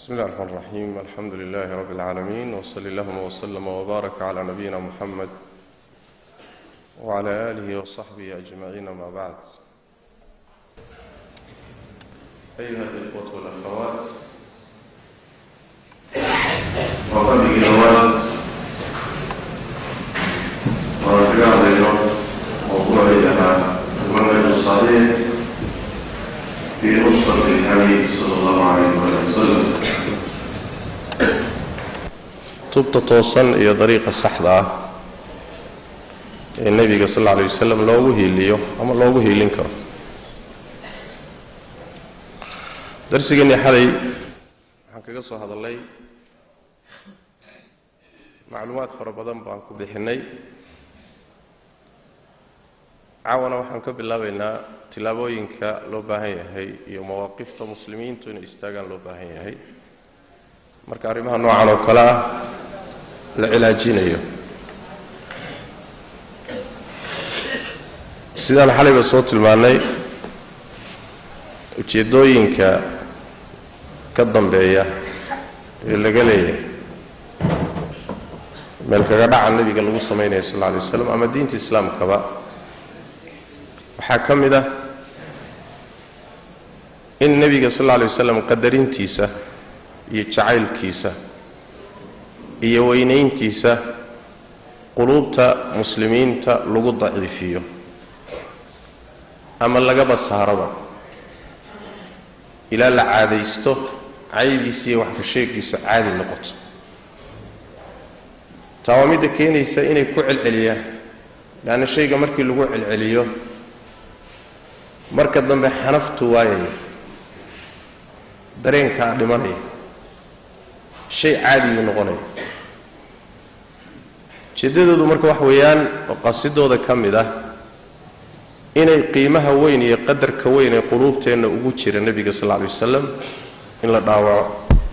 بسم الله الرحمن الرحيم الحمد لله رب العالمين وصلى اللهم وسلم وبارك على نبينا محمد وعلى آله وصحبه أجمعين ما بعد أيها الإخوة والأخوات وقد جوات ورجع اليوم موضوع لها المنهج الصحيح في نصرة الحبيب صلى الله عليه وسلم tubta toosan iyo dariiqa saxda ah ee nebiga sal alla alay wasalam loogu hiiliyo ama loogu hiilin karo darsigeennii xalay waxaan kaga soo hadallay macluumaad fara badan baan ku bixinnay caawana waxaan ka bilaabaynaa tillaabooyinka loo baahan yahay iyo mawaaqifta muslimiintu inay istaagaan loo baahan yahay marka arrimaha noocan oo kale ah la cilaajinayo sidaan xalayba soo tilmaannay ujeeddooyinka ka dambeeya ee laga leeyahay meel kaga dhaca nebiga lagu samaynayo sal alla alay waslam ama diinta islaamkaba waxaa ka mid ah in nebiga sal alla alay wasalam qadarintiisa iyo jacaylkiisa iyo weynayntiisa quluubta muslimiinta lagu daciifiyo ama lagaba saaraba ilaa la caadaysto caydiisa iyo waxka sheegiisu caadi noqoto taa waa midda keenaysa inay ku celceliyaan leanna shayga markii lagu celceliyo marka dambe xanaftu waayaya dareenkaa dhimanaya shay caadigii noqonaya ujeeddadoodu marka wax weeyaan oo qasidooda ka mid ah inay qiimaha weyn iyo qadarka weyn ee quluubteenna ugu jira nebiga sal alla alay wasalam in la dhaawaco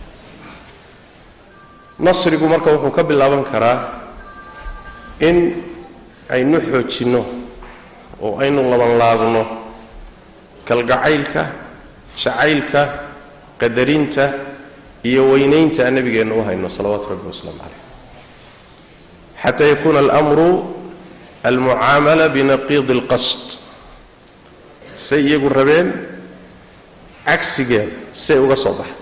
nasrigu marka wuxuu ka bilaaban karaa in aynu xoojinno oo aynu labanlaabno kalgacaylka jacaylka qadarinta iyo weynaynta aan nabigeenna u hayno salawaatu rabbi wasalaamu calayh xataa yakuuna alamru almucaamala binaqiidi alqasd say iyagu rabeen cagsigeeda say uga soo baxa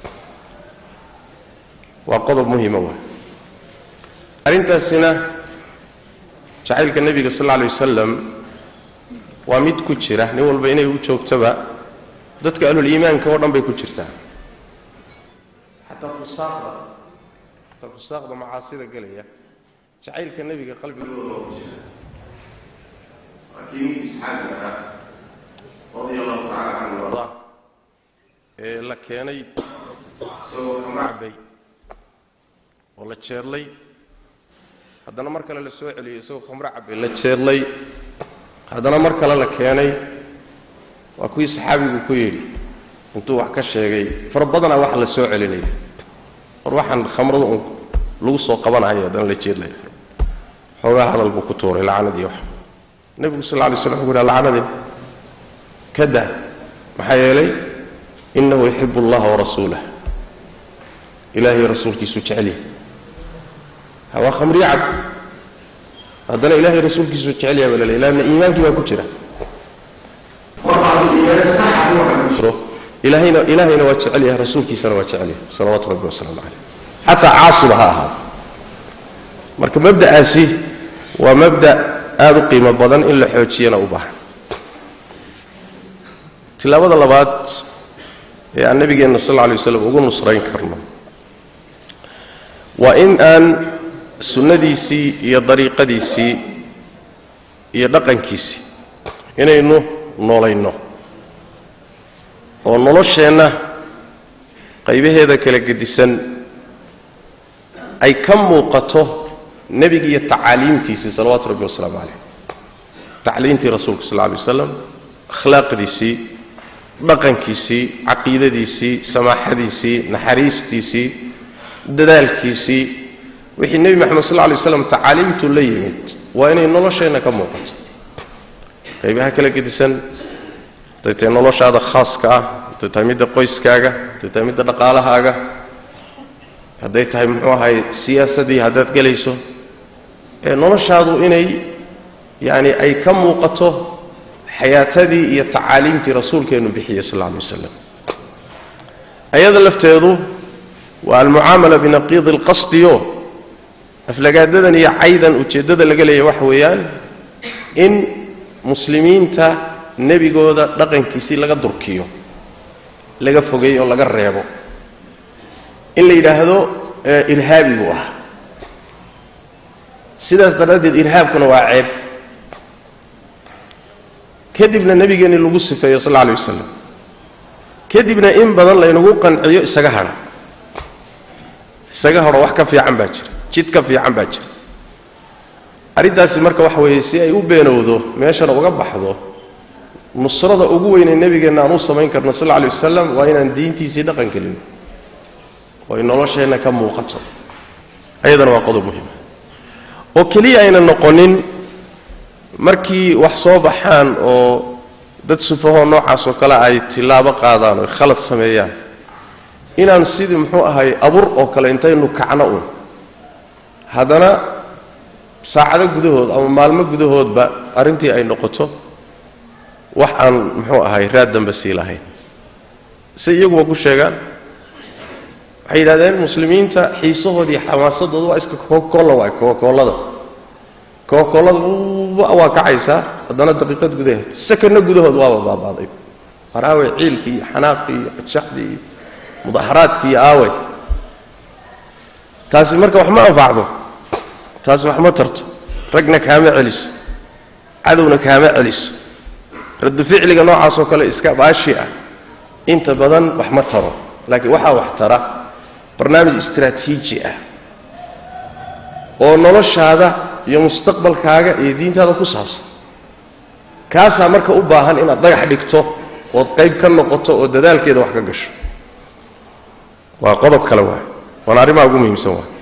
waa qodob muhiima waa arrintaasina jacaylka nebiga sal alla alay wasalam waa mid ku jira nin walba inay u joogtoba dadka ahluliimaanka oo dhan bay ku jirtaa xataa fusaaqda xataa fusaaqda macaasida gelaya jacaylka nebiga qalbigooda waa ku jira waa kii ninkii saxaabiga ahaa radia allahu tacala canhu arda ee la keenay isagoo kama cabay oo la jeedlay haddana mar kale la soo celiyey isagoo khamro cabay la jeedlay haddana mar kale la keenay waa kuwii saxaabigu ku yidhi intuu wax ka sheegay fara badanaa wax la soo celinaya war waxaan khamrada un lagu soo qabanayo haddana la jeedlaya xoogaa hadal buu ku tuuray lacnadii wax nebigu sal lla lay slam wuxu uhi lacnadii ka dah maxaa yeelay innahu yuxibu allaha warasuulah ilaahay rasuulkiisu jecelyahay waa khamriyo cab haddana ilaahay rasuulkiisu jecelyaha baa laleey laanna iimaankii baa ku jira ilaahayna ilaahayna waa jecel yahay rasuulkiisana waa jecel yahay salawaatu rabbi wasalaamu calayh xataa caasiba ha ahaado marka mabda'aasi waa mabda' aada u qiimo badan in la xoojiyana u baahan tilaabada labaad ee aan nabigeenna sal alla alay waslam ugu nusrayn karno waa in aan sunnadiisii iyo dariiqadiisii iyo dhaqankiisii inaynu noolayno oo nolosheenna qaybaheeda kala gedisan ay ka muuqato nebiga iyo tacaaliimtiisii salawaatu rabbi wasalaamu calayh tacliimtii rasuulka sal lla alay waslam akhlaaqdiisii dhaqankiisii caqiidadiisii samaaxadiisii naxariistiisii dadaalkiisii wixii nebi moxamed sal lla alay waslam tacaaliimtuu la yimid waa inay nolosheenna ka muuqato qaybaha kala gedisan haday tahay noloshaada khaaska ah haday tahay midda qoyskaaga haday tahay midda dhaqaalahaaga hadday tahay muxuu ahay siyaasadii haddaad gelayso ee noloshaadu inay yacani ay ka muuqato xayaatadii iyo tacaaliimtii rasuulkeennu bixiyey sal alla alay wasalam ayada lafteedu waa almucaamala binaqiidi alqasdiyo aflagaadadan iyo caydan ujeeddada laga leeyahy waxa weeyaan in muslimiinta nebigooda dhaqankiisii laga durkiyo laga fogeeyo oo laga reebo in la yidhaahdo irhaabi buu ah sidaas daraaddeed irhaabkuna waa ceeb kadibna nebigeenni lagu sifeeyo sal alla alay wasalam kadibna in badan laynagu qanciyo isaga hadha isaga hadho wax ka fiican baa jira jid ka fiican baa jira arrintaasi marka waxa weeye si ay u beenowdo meeshana uga baxdo nusrada ugu weynee nebigeenna aan u samayn karno sal alla alay wasalam waa inaan diintiisii dhaqan gelino oo ay nolosheenna ka muuqato ayadana waa qodob muhiima oo keliya ayna noqonin markii wax soo baxaan oo dad sufahoo noocaas oo kale ay tillaabo qaadaan oo khalad sameeyaan inaan sidii muxuu ahay abur oo kale intaynu kacno un haddana saacado gudahood ama maalmo gudahoodba arrintii ay noqoto wax aan muxuu ahay raad dambe sii lahayn si iyaguba ku sheegaan waxay yidhahdeen muslimiinta xiisahoodii xamaasadooda waa iska kokolla waay kokollada kokollada waa kacaysaa haddana daqiiqad gudaheed sakanno gudahood waaba baabaaday war aawey ciilkii iyo xanaaqii iyo cadshaxdii iyo mudaharaadkii iyo aawey taasi marka wax ma anfacdo taasi wax ma tarto ragna kaama celiso cadowna kaama celiso raddu ficliga noocaasoo kale iska baashi ah inta badan wax ma taro laakiin waxaa wax tara barnaamij istraatiiji ah oo noloshaada iyo mustaqbalkaaga iyo diintaada ku saabsan kaasaa marka u baahan inaad dhagax dhigto ood qayb ka noqoto oo dadaalkeeda wax ka gasho waa qodob kale waay waana arrimaha ugu muhiimsan waay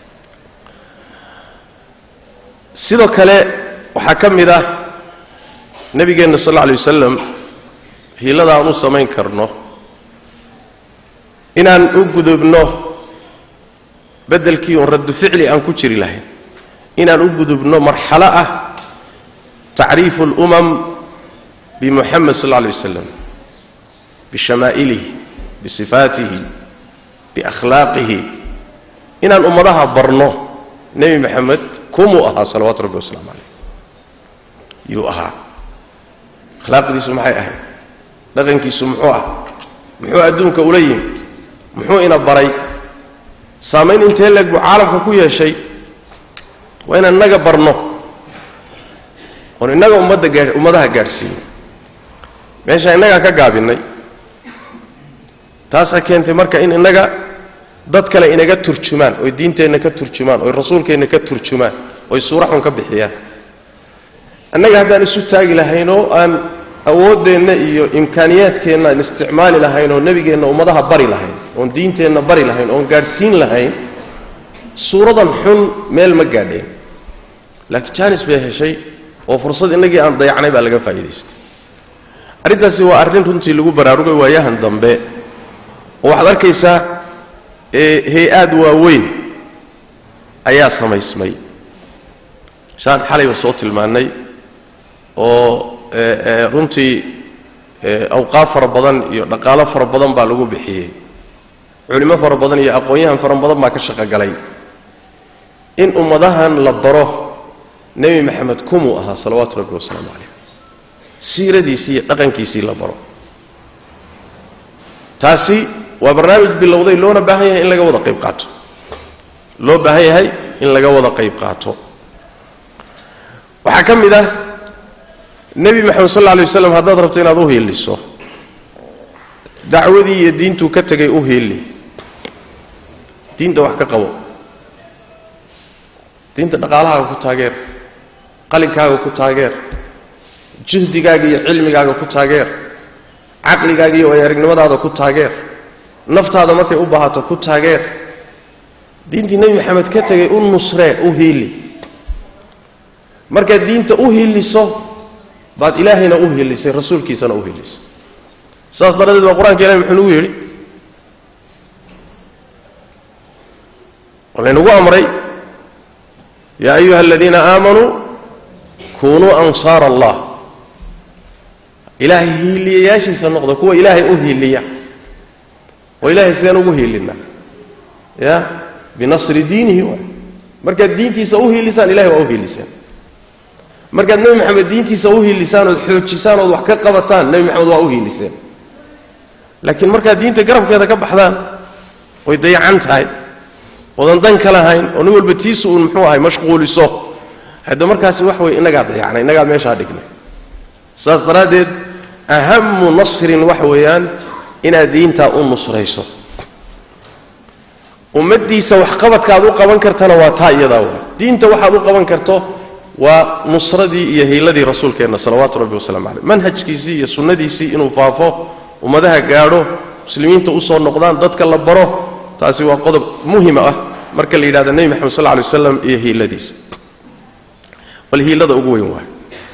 sidoo kale waxaa ka mid ah nebigeenna sal alla alay wasalam hiilada aan u samayn karno inaan u gudubno beddelkii uun raddu ficli aan ku jiri lahayn inaan u gudubno marxalo ah tacriifu اlumam bimuxamed sal alla alay wasalam bishamaailihi bisifaatihi biakhlaaqihi inaan ummadaha barno nebi moxamed kumuu ahaa salawaatu rabbi wasalaamu calayh yuu ahaa akhlaaqdiisu maxay ahayd dhaqankiisu muxuu ah muxuu adduunka ula yimid muxuu ina baray saamayn intee leeg buu caalamka ku yeeshay waa inaan innaga barno oon innaga ummadda gaa ummadaha gaadhsiino meeshaan innagaa ka gaabinnay taasaa keentay marka in innaga dad kale inaga turjumaan oy diinteenna ka turjumaan oy rasuulkeenna ka turjumaan oy suura xun ka bixiyaan annaga haddaan isu taagi lahayn oo aan awooddeenna iyo imkaaniyaadkeenna aan isticmaali lahayn oo nebigeenna ummadaha bari lahayn oon diinteenna bari lahayn oon gaadhsiin lahayn suuradan xun meel ma gaadheen laakiin jaanis bay heshay oo fursad innagii aan dayacnay baa laga faa'iidaystay arrintaasi waa arrin runtii lagu baraarugay waayahan dambe oo waxaad arkaysaa hay-aad waaweyn ayaa samaysmay saan xalayba soo tilmaannay oo runtii awqaaf fara badan iyo dhaqaalo fara badan baa lagu bixiyey culimo fara badan iyo aqoon-yahan fara badan baa ka shaqogalay in ummadahan la baro nebi maxamed kumuu ahaa salawaatu rabbi wasalaamu calayh siiradiisii iyo dhaqankiisii la baro taasi waa barnaamij bilowday loona baahan yahay in laga wada qayb qaato loo baahan yahay in laga wada qayb qaato waxaa ka mid ah nebi maxamed sal alla alay waslam haddaad rabto inaad u hiiliso dacwadii iyo diintuu ka tegay u hiili diinta wax ka qabo diinta dhaqaalahaaga ku taageer qalinkaaga ku taageer juhdigaaga iyo cilmigaaga ku taageer caqligaaga iyo wayaarignimadaada ku taageer naftaada markay u baahato ku taageer diintii nebi maxamed ka tegay u nusree u hiili markaad diinta u hiiliso baad ilaahayna u hiilisay rasuulkiisana u hiilisay saas daradeed baa qur-aanka ilahi muxuu nagu yidhi oo laynagu amray yaa ayuha aladiina aamanuu kunuu ansaara allah ilaahay hiiliyayaashiisa noqda kuwa ilaahay u hiiliya oo ilaahay sideen ugu hiilina ya binasri diinihi waay markaad diintiisa u hiilisaan ilahay waa u hiilisaan markaad nebi maxamed diintiisa u hiilisaan ood xoojisaan ood wax ka qabataan nebi maxamed waa u hiiliseen laakiin markaad diinta garabkeeda ka baxdaan oy dayacan tahay oodan dan ka lahayn oo nin walba tiisu uun muxuu ahay mashquuliso hadda markaasi wax wey innagaa dayacnay innagaa meeshaa dhignay saas daraaddeed ahamu nasrin waxa weeyaan inaad diintaa u nusrayso ummaddiisa waxqabadkaaad u qaban kartana waa taa iyadaa wa diinta waxaad u qaban karto waa nusradii iyo hiiladii rasuulkeenna salawaatu rabbi wasalaamu caleyh manhajkiisii iyo sunnadiisii inuu faafo ummadaha gaadho muslimiinta usoo noqdaan dadka la baro taasi waa qodob muhima ah marka la yidhahdo nebi maxamed sal ly waslam iyo hiiladiisa bal hiilada ugu weyn waay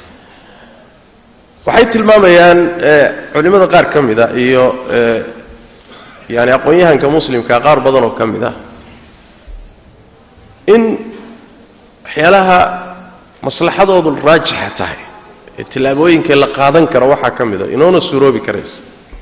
waxay tilmaamayaan culimmada qaar ka mid a iyo yani aqoon-yahanka muslimka qaar badan oo ka mid ah in waxyaalaha maslaxadoodu raajixa tahay ee tillaabooyinkee la qaadan karo waxaa ka mid a inoona suuroobi karaysa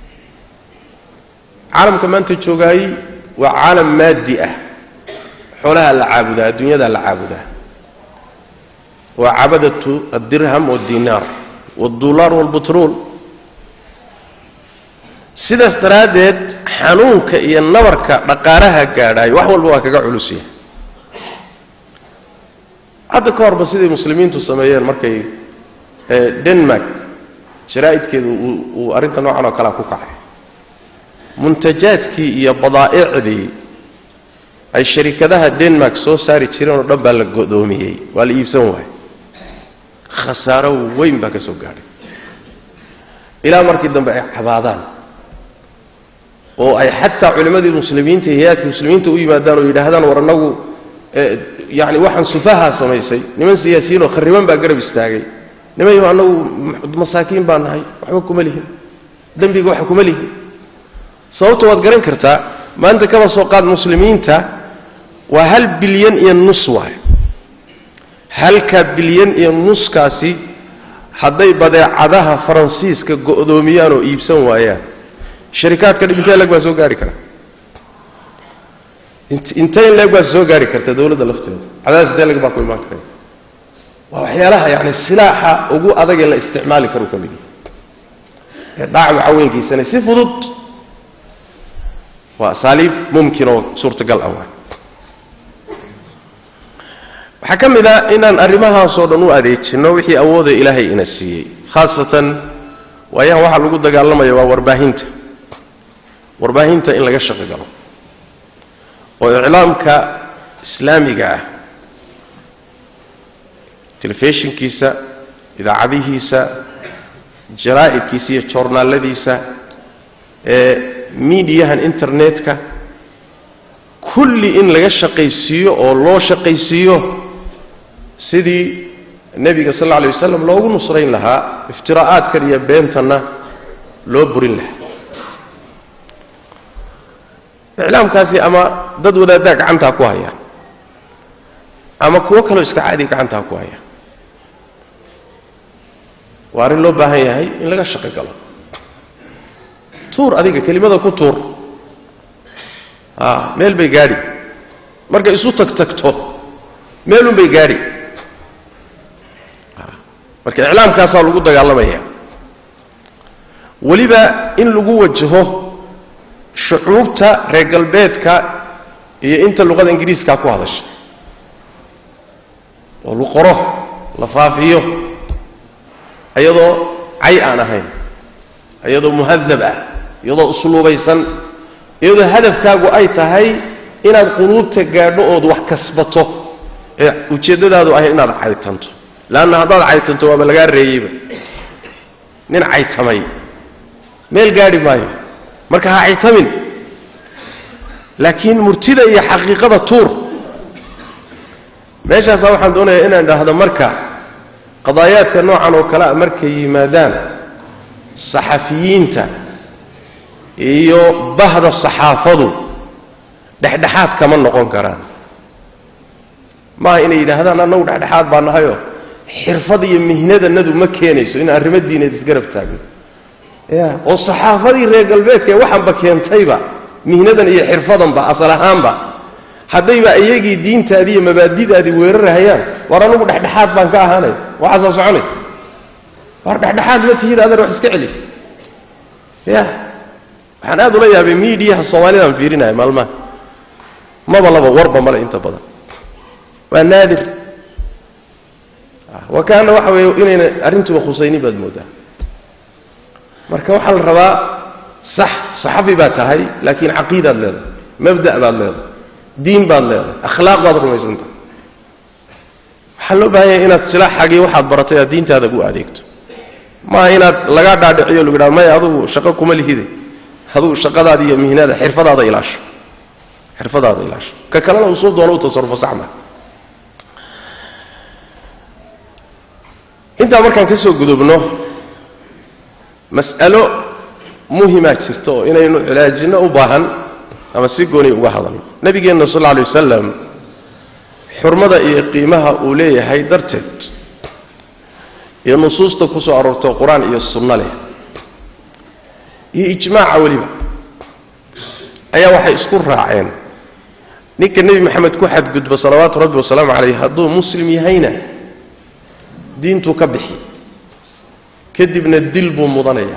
caalamka maanta joogaayey waa caalam maadi ah xoolaha la caabudaa adduunyadaa la caabudaa waa cabadatu addirham waddinaar waddulaar waalbutrool sidaas daraaddeed xanuunka iyo nabarka dhaqaalaha gaadhaayo wax walba waa kaga culusyahay hadda ka horba siday muslimiintu sameeyeen markay denmark jaraa'idkeedu uu arrinta noocan oo kalea ku kacay muntajaadkii iyo badaa'icdii ay sharikadaha denmark soo saari jireen oo dhan baa la go'doomiyey waa la iibsan waayey khasaaro weyn baa ka soo gaadhay ilaa markii dambe ay cabaadaan oo ay xataa culimmadii muslimiinta iyo hay-aadka muslimiinta u yimaadaan oo yidhaahdaan war annagu yani waxaan sufahaa samaysay niman siyaasiyiin oo khariban baa garab istaagay nimanyo annagu masaakiin baa nahay waxba kuma lihin dembiga waxa kuma lihin sababta waad garan kartaa maanta kaba soo qaad muslimiinta waa hal bilyan iyo nus waay halkaa bilyan iyo nuskaasi hadday badeecadaha faransiiska go'doomiyaan oo iibsan waayaan sharikaadka dhib intee leg baa soo gaari kara intee in leeg baa soo gaari karta dowladda lafteeda cadaadis intee leg baa ku imaan kara waa waxyaalaha yani silaaxa ugu adagee la isticmaali karu ka mid yahay ee dhaac macaweynkiisana si fudud waa asaaliib mumkin oo suurtagal ah waay waxaa ka mid a inaan arrimahaasoo dhan u adeejinno wixii awooda ilaahay ina siiyey khaasatan waayahan waxaa lagu dagaalamaya waa warbaahinta warbaahinta in laga shaqo galo oo iclaamka islaamiga ah telefishinkiisa idaacadihiisa jaraa'idkiisa iyo joornaaladiisa ee miidiyahan internetka kulli in laga shaqaysiiyo oo loo shaqaysiiyo sidii nebiga sal alla alay wasalam loogu nusrayn lahaa iftiraa'aadkan iyo beentanna loo burin lahaa iclaamkaasi ama dad wadaaddaa gacantaa ku haya ama kuwo kaloo iska caadi gacantaa ku haya waa arrin loo baahan yahay in laga shaqo galo tuur adiga kelimada ku tuur a meel bay gaadhi markay isu tagtagto meelun bay gaadhi marka iclaamkaasaa lagu dagaalamaya weliba in lagu wajaho shucuubta reer galbeedka iyo inta luqada ingiriiska ku hadasha oo la qoro la faafiyo iyadoo cay aan ahayn iyadoo muhadab ah iyadoo usluubaysan iyadoo hadafkaagu ay tahay inaad quluubta gaadho ood wax kasbato ee ujeeddadaadu ahay inaad caytanto leanna haddaad caytanto waaba lagaa reeyeyba nin caytamay meel gaadhi maayo marka ha caytamin laakiin murtida iyo xaqiiqada tuur meeshaasaa waxaan doonayaa inaan idhaahdo marka qadaayaadka noocan oo kale a markay yimaadaan saxafiyiinta iyo bahda saxaafadu dhexdhexaad kama noqon karaan maaha inay yidhaahdaan annagu dhexdhexaad baa nahayoo xirfad iyo mihnadanadu ma keenayso in arrimo diineed isgarab taagno ya oo saxaafadii reer galbeedka ee waxanba keentayba mihnadan iyo xirfadanba asal ahaanba haddayba iyagii diintaadii iyo mabaadidaadii weerarahayaan war anugu dhexdhexaad baan ka ahaanaya waxaasaa soconaysa war dhexdhexaad ma tihid adan wax iska celi ya waxaan aad ula yaabay miidiyaha soomaalidaan fiirinaya maalmaha maba laba warba male inta badan waa naadir wa kaana waxa weeye inayna arrintuba khusaynin baad moodaa marka waxaa la rabaa sax saxafi baad tahay laakiin caqiidaad leedahay mabda' baad leedahay diin baad leedahay akhlaaq baad rumaysantahay waxaa loo baahan yahay inaad silaaxagii waxaad baratay aad diintaada gu adeegto maaha inaad lagaa dhaadhiciyo lagu yidhahdo maya adugu shaqo kuma lihide adugu shaqadaada iyo mihnada xirfadaada ilaasho xirfadaada ilaasho ka kalena uu soo doono u tasarufo saxma intaa markaan ka soo gudubno mas'alo muhimaa jirta oo inaynu cilaajinno u baahan ama si gooni uga hadalno nabigeenna sal alla alay wasalam xurmada iyo qiimaha uu leeyahay darteed iyo nusuusta ku soo aroorto qur-aan iyo sunno leh iyo ijmaaca weliba ayaa waxay isku raaceen ninka nebi maxamed ku xadgudba salawaatu rabbi wasalaamu calayh hadduu muslim yahayna diintuu ka bixi kadibna dil buu mudanayaa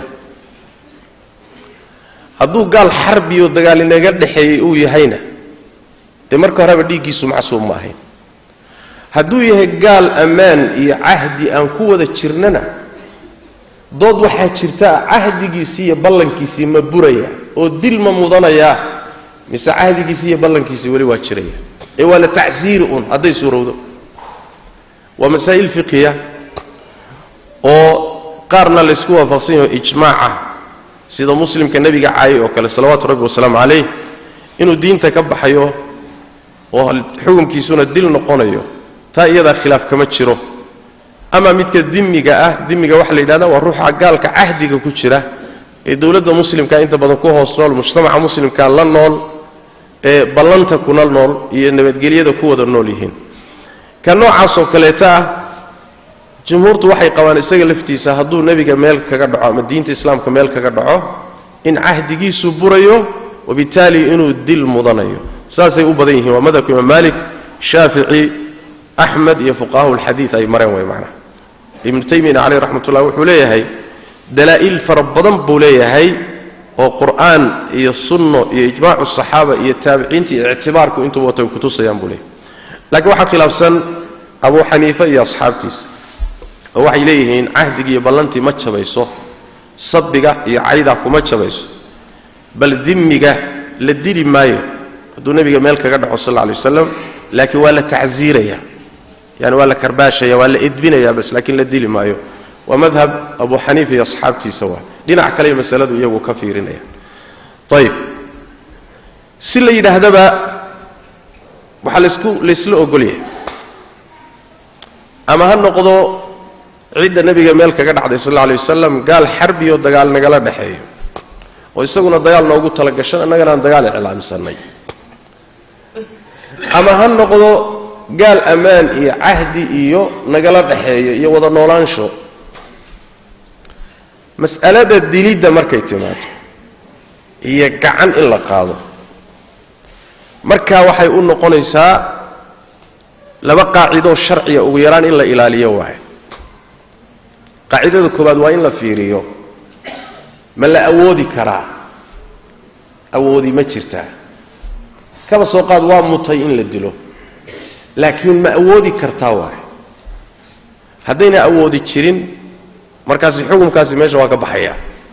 hadduu gaal xarbiyo dagaal inaga dhexeeyey uu yahayna dee marka horeba dhiiggiisu macsuum ma ahayn hadduu yahay gaal ammaan iyo cahdi aan ku wada jirnana dood waxaa jirta cahdigiisii iyo ballankiisii ma buraya oo dil ma mudanayaa mise cahdigiisii iyo ballankiisii weli waa jiraya ee waa la tacsiiri un hadday suurowdo waa masaa'il fiqiya oo qaarna laysku waafaqsan yaho ijmaaca sida muslimka nebiga caayay oo kale salawaatu rabbi wasalaamu calayh inuu diinta ka baxayo oo xukunkiisuna dil noqonayo taa iyadaa khilaaf kama jiro ama midka dimiga ah dimiga waxaa la yidhahda waa ruuxa gaalka cahdiga ku jira ee dowladda muslimka inta badan ku hoos nool mujtamaca muslimka la nool ee ballanta kuna nool iyo nabadgelyada ku wada nool yihiin ka noocaasoo kaleeta ah jumhuurtu waxay qabaan isaga laftiisa hadduu nebiga meel kaga dhaco ama diinta islaamka meel kaga dhaco in cahdigiisu burayo wabitaali inuu dil mudanayo saasay u badan yihiin waa madhabka imaam maalik shaafici axmed iyo fuqahahu lxadiid ay mareen way macnaha ibnu taymiyana caleyh raxmat ullah wuxuu leeyahay dalaa'il fara badan buu leeyahay oo qur'aan iyo sunno iyo ijmaacu saxaaba iyo taabiciinta iyo ictibaarku intuba watay kutusayaan buu leeyahay laakiin waxaa khilaafsan abu xaniife iyo asxaabtiisa oo waxay leeyihiin cahdigii iyo ballantii ma jabayso sabbiga iyo caydaa kuma jabayso bal dimiga la dili maayo hadduu nebiga meel kaga dhaco sal alla alay wasalam laakiin waa la tacsiiraya yani waa la karbaashaya waa la edbinaya bas laakiin la dili maayo waa madhab abu xaniifa iyo asxaabtiisa waa dhinac kale masaladu iyagu ka fiirinaya ayib si la yidhaahdaba waxaa laisku laysla ogolyahay ama ha noqdo cidda nebiga meel kaga dhacday sal alla alay wasalam gaal xarbiyo dagaal nagala dhexeeyo oo isaguna dagaal noogu talagashan innagana aan dagaal iclaamsanay ama ha noqdo gaal ammaan iyo cahdi iyo nagala dhexeeyo iyo wada noolaansho mas'alada dilidda markay timaado iyo gacan in la qaado markaa waxay u noqonaysaa laba qaacidoo sharciya ugu yaraan in la ilaaliyo waaye qaacidada koowaad waa in la fiiriyo ma la awoodi karaa awoodi ma jirtaa kaba soo qaad waa mutay in la dilo laakiin ma awoodi kartaa waaye haddayna awoodi jirin markaasi xukunkaasi meesha waa ka baxaya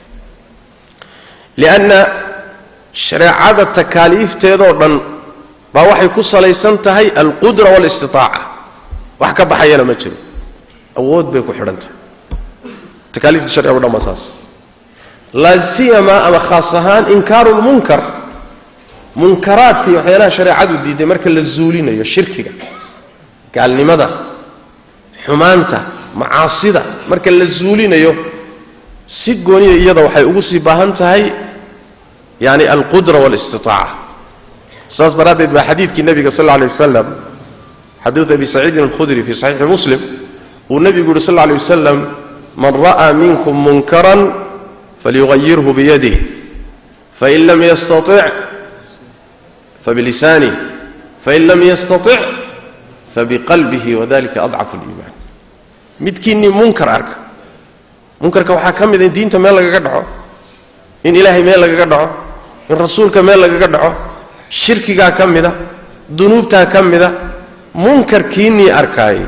lianna shareecada takaaliifteedoo dhan baa waxay ku salaysan tahay alqudra waalistitaaca wax ka baxayana ma jiro awood bay ku xidhan tahay takaaliifta sharciga o dhan baa saas laa siyama ama khaas ahaan inkaaru lmunkar munkaraadka iyo waxyaalaha shareecadu diiday marka la zuulinayo shirkiga gaalnimada xumaanta macaasida marka la zuulinayo si gooniya iyada waxay ugu sii baahan tahay yani alqudra waalistitaaca saas daraaddeed baa xadiidkii nebiga sal alla alay wasalam xadiid abi saciidin alkhudri fii saxiixi muslim uu nebigu yuhi sal lla alay wasalam man ra'aa minkum munkaran falyugayirhu biyadih fain lam yastatic fabilisanih fain lam yastatic fabiqalbihi wadalika adcafu liimaan midkiinnii munkar arka munkarka waxaa ka mida in diinta meel lagaga dhaco in ilaahay meel lagaga dhaco in rasuulka meel lagaga dhaco shirkigaa ka mida dunuubtaa ka mida munkarkiinnii arkaayey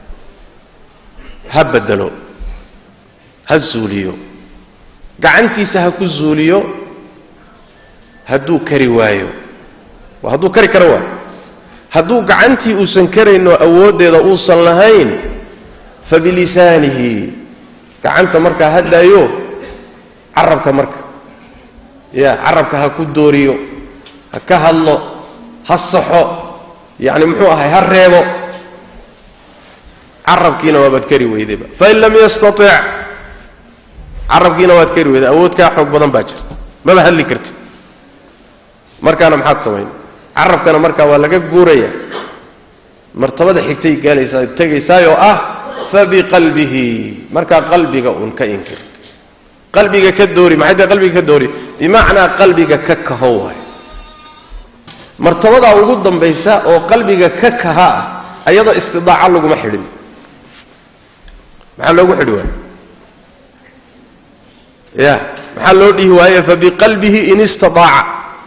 ha bedelo ha zuuliyo gacantiisa ha ku zuuliyo hadduu kari waayo waa hadduu kari karo waayo hadduu gacantii uusan karaynoo awooddeeda uusan lahayn fa bilisaanihi gacanta markaa hadlaayo carabka marka ya carabka ha ku dooriyo ha ka hadlo ha saxo yacni muxuu ahay ha reebo carabkiina waabaad kari weydayba fain lam yastatic carabkiina waad kari weyday awood kaa xoog badan baa jirta maba hadli kartid markaana maxaad samayn carabkana markaa waa laga guuraya martabada xigtay gaalaysaa tegaysaay oo ah fabiqalbihi markaa qalbiga uun ka inkir qalbiga ka doori maxay tahay qalbiga ka doori bimacnaa qalbiga ka kaho waay martabadaa ugu dambaysa oo qalbiga ka kaha ah ayadoo istidaaca laguma xidhin maxaa loogu xidhi waaye ya maxaa loo dhihi waaye fabiqalbihi in istidaaca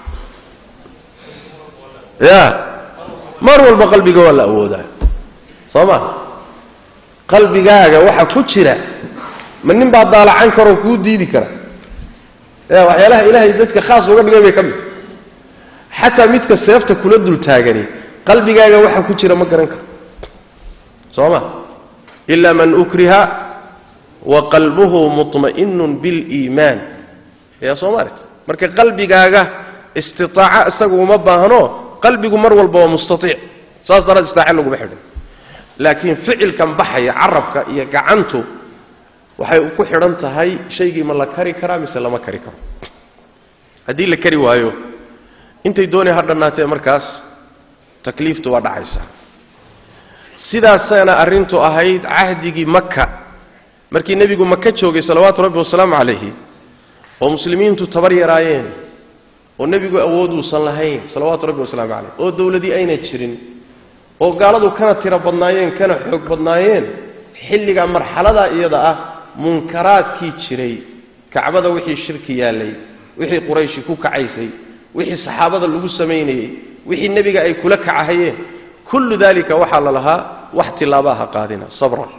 ya mar walba qalbiga waa la awoodaa soo ma qalbigaaga waxa ku jira ma nin baa daalacan karoo kuu diidi kara ya waxyaalaha ilaahay dadka khaas uga dhigay bay ka mid xataa midka seefta kula dul taagani qalbigaaga waxa ku jira ma garan karo soo ma ila man ukriha wa qalbuhu muطma'inun biliimaan yaa soo maaragti marka qalbigaaga istitaaca isagu uma baahno qalbigu mar walba waa mustaiic saas daraad istaace laguma xidhin laakiin ficilkan baxaya carabka iyo gacantu waxay ku xidhan tahay shaygii ma la kari karaa mise lama kari karo haddii la kari waayo intay doonay ha dhannaatee markaas takliiftu waa dhacaysaa sidaasana arrintu ahayd cahdigii maka markii nebigu maka joogay salawaatu rabbi wasalaamu calayhi oo muslimiintu tabar yaraayeen oo nebigu awooduusan lahayn salawaatu rabbi wasalaamu calayh oo dowladii ayna jirin oo gaaladu kana tiro badnaayeen kana xoog badnaayeen xilligaa marxaladaa iyada ah munkaraadkii jiray kacbada wixii shirki yaallay wixii qurayshi ku kacaysay wixii saxaabada lagu samaynayey wixii nebiga ay kula kacahayeen kullu dalika waxaa la lahaa wax tilaabaha qaadina sabran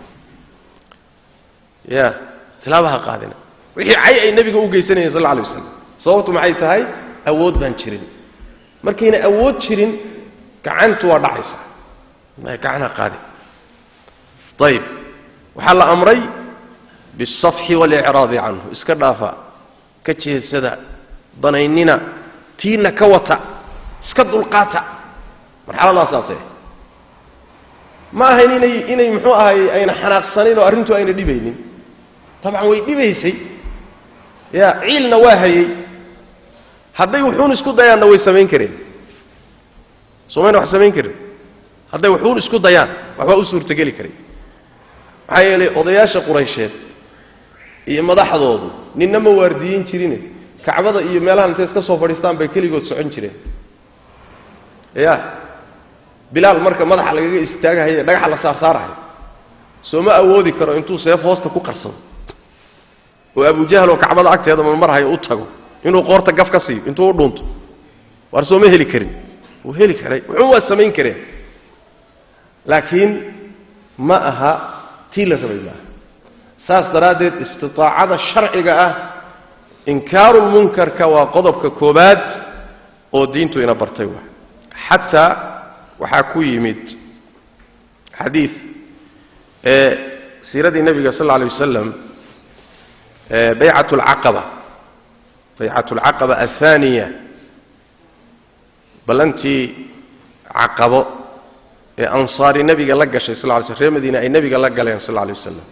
ya tilaabaha qaadina wixii cay ay nebiga u geysanayeen sal alla alay waslam sababtu maxay tahay awood baan jirin markayna awood jirin gacantu waa dhacaysaa gacanha qaadi ayib waxaa la amray biالsafxi waاlicraadi canhu iska dhaafa ka jeedsada danaynina tiina ka wata iska dulqaata marxaladaasaasee ma ahayn inay inay muxuu ahay ayna xanaaqsanayn oo arrintu ayna dhibaynin tabcan way dhibaysay ya ciilna waa hayey hadday wuxuun isku dayaanna way samayn kareen somayna wax samayn karin hadday wuxuun isku dayaan waxbaa u suurtogeli karay maxaa yeelay odayaasha quraysheed iyo madaxdoodu ninna ma waardiyin jirine kacbada iyo meelahan intay iska soo fadhiistaan bay keligood socon jireen ya bilaal marka madaxa lagaga istaagahaye dhagaxa la saarsaarahayo soo ma awoodi karo intuu seef hoosta ku qarsado oo abujahl oo kacbada agteeda marmarhayo u tago inuu qoorta gaf ka siiyo intuu u dhunto waar sooma heli karin wuu heli karay wuxuun waa samayn kareen laakiin ma aha tii la rabay maaha saas daraaddeed istitaacada sharciga ah inkaarulmunkarka waa qodobka koobaad oo diintu ina bartay waa xataa waxaa ku yimid xadiid ee siiradii nebiga sal alla alay wasalam baycat alcaqaba baycat alcaqaba athaniya ballantii caqabo ee ansaari nebiga la gashay sal ly sl reer madiina ay nebiga la galeen sal alla alay wasalam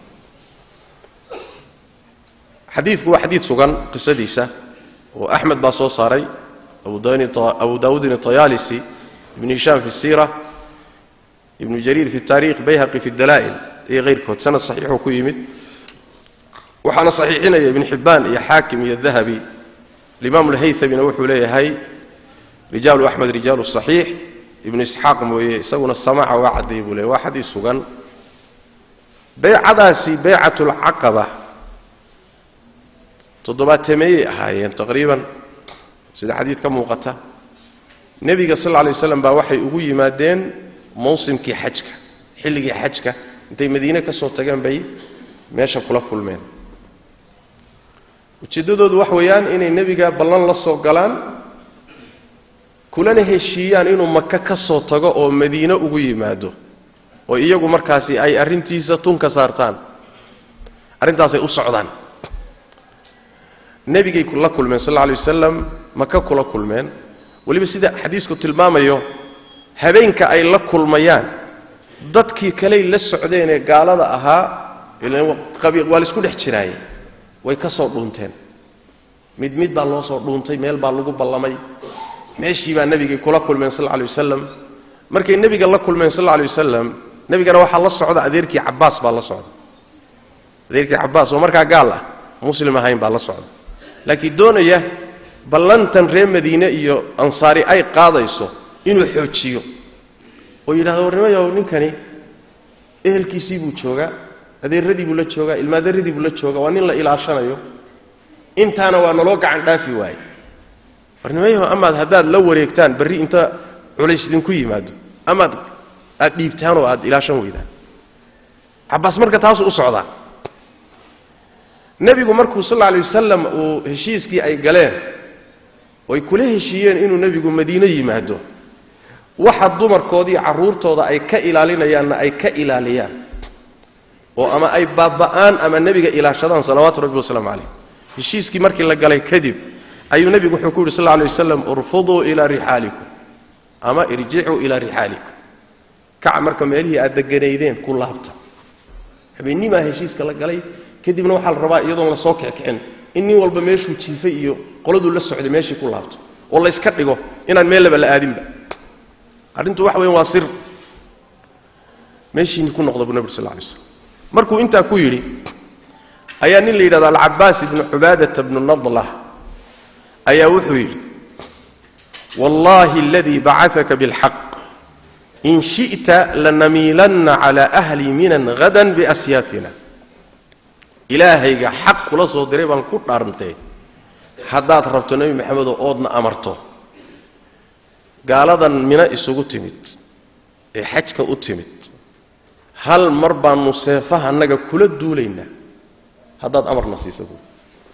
xadiidku waa xadiid sugan qisadiisa oo axmed baa soo saaray abu daawuudin atayaalisi ibn hishaam fi siira ibnu jariir fi taariikh bayhaqi fi dalaa'il iyo hayrkood sanad saxiixuu ku yimid waxaana saxiixinaya ibn xibbaan iyo xaakim iyo dahabi alimaam alhaytamina wuxuu leeyahay rijaalu axmed rijaalu saxiix ibnu isxaaq mooye isaguna samaaca waa caddeeyey buu leeyahy waa xadiis sugan beycadaasi beycatulcaqaba toddobaatemeeyey ahaayeen taqriiban sida xadiid ka muuqata nebiga sal lla lay waslam baa waxay ugu yimaadeen mawsimkii xajka xilligii xajka intay madiine ka soo tageen bay meesha kula kulmeen ujeeddadoodu wax weeyaan inay nebiga ballan la soo galaan kulana heshiiyaan inuu maka ka soo tago oo madiine ugu yimaado oo iyagu markaasi ay arrintiisa tun ka saartaan arrintaasay u socdaan nebigay la kulmeen sal alla alay wasalam maka kula kulmeen weliba sida xadiisku tilmaamayo habeenka ay la kulmayaan dadkii kaley la socdeen ee gaalada ahaa waa laisku dhex jiraaye way ka soo dhuunteen mid mid baa loo soo dhuuntay meel baa lagu ballamay meeshii baa nebigay kula kulmeen sal alla alay wasalam markay nebiga la kulmeen sal alla alay wasalam nebigana waxaa la socda adeerkii cabbaas baa la socda adeerkii cabbaas oo markaa gaal ah muslim ahayn baa la socda laakiin doonaya ballantan reer madiine iyo ansaari ay qaadayso inuu xoojiyo oo yidhahdo warnimayow ninkani ehelkiisii buu joogaa adeeradii buu la joogaa ilmaaderadii buu la joogaa waa nin la ilaashanayo intaana waa naloo gacan dhaafi waaye warnimayaho amaad haddaad la wareegtaan berri inta culays idinku yimaado amaad aad dhiibtaan oo aad ilaashan weydaan cabbaas marka taasuu u socdaa nebigu markuu sal alla alay wasalam uu heshiiskii ay galeen oy kula heshiiyeen inuu nebigu madiine yimaado waxa dumarkoodii carruurtooda ay ka ilaalinayaanna ay ka ilaaliyaan oo ama ay baaba'aan ama nebiga ilaashadaan salawaatu rabbi wasalaamu calayh heshiiskii markii la galay kadib ayuu nebigu wuxuu ku yidhi sal lla alay wasalam urfuduu ilaa rixaalikum ama irjicuu ilaa rixaalikum kaca marka meelihii aad deganaydeen ku laabta habeennimaa heshiiska la galay kadibna waxaa la rabaa iyadoon la soo kickicin in nin walba meeshuu jiifay iyo qoladuu la socday meeshii ku laabto oo la yska dhigo inaan meellaba la aadinba arrintu waxa weyan waa sir meeshiini ku noqda buu nabig sal lla lay slam markuu intaa ku yidhi ayaa nin la yidhahdo alcabaas ibnu cubaadata bnu nadlah ayaa wuxuu yidhi wallahi aladii bacataka bilxaq in shi'ta lanamiilanna cala ahli minan hadan biasyaafina ilaahayga xaq kula soo diray baan ku dhaarntay haddaad rabto nebi maxamedoo oodna amarto gaaladan mina isugu timid ee xajka u timid hal mar baannu seefaha annaga kula duulaynaa haddaad amarna siiso buui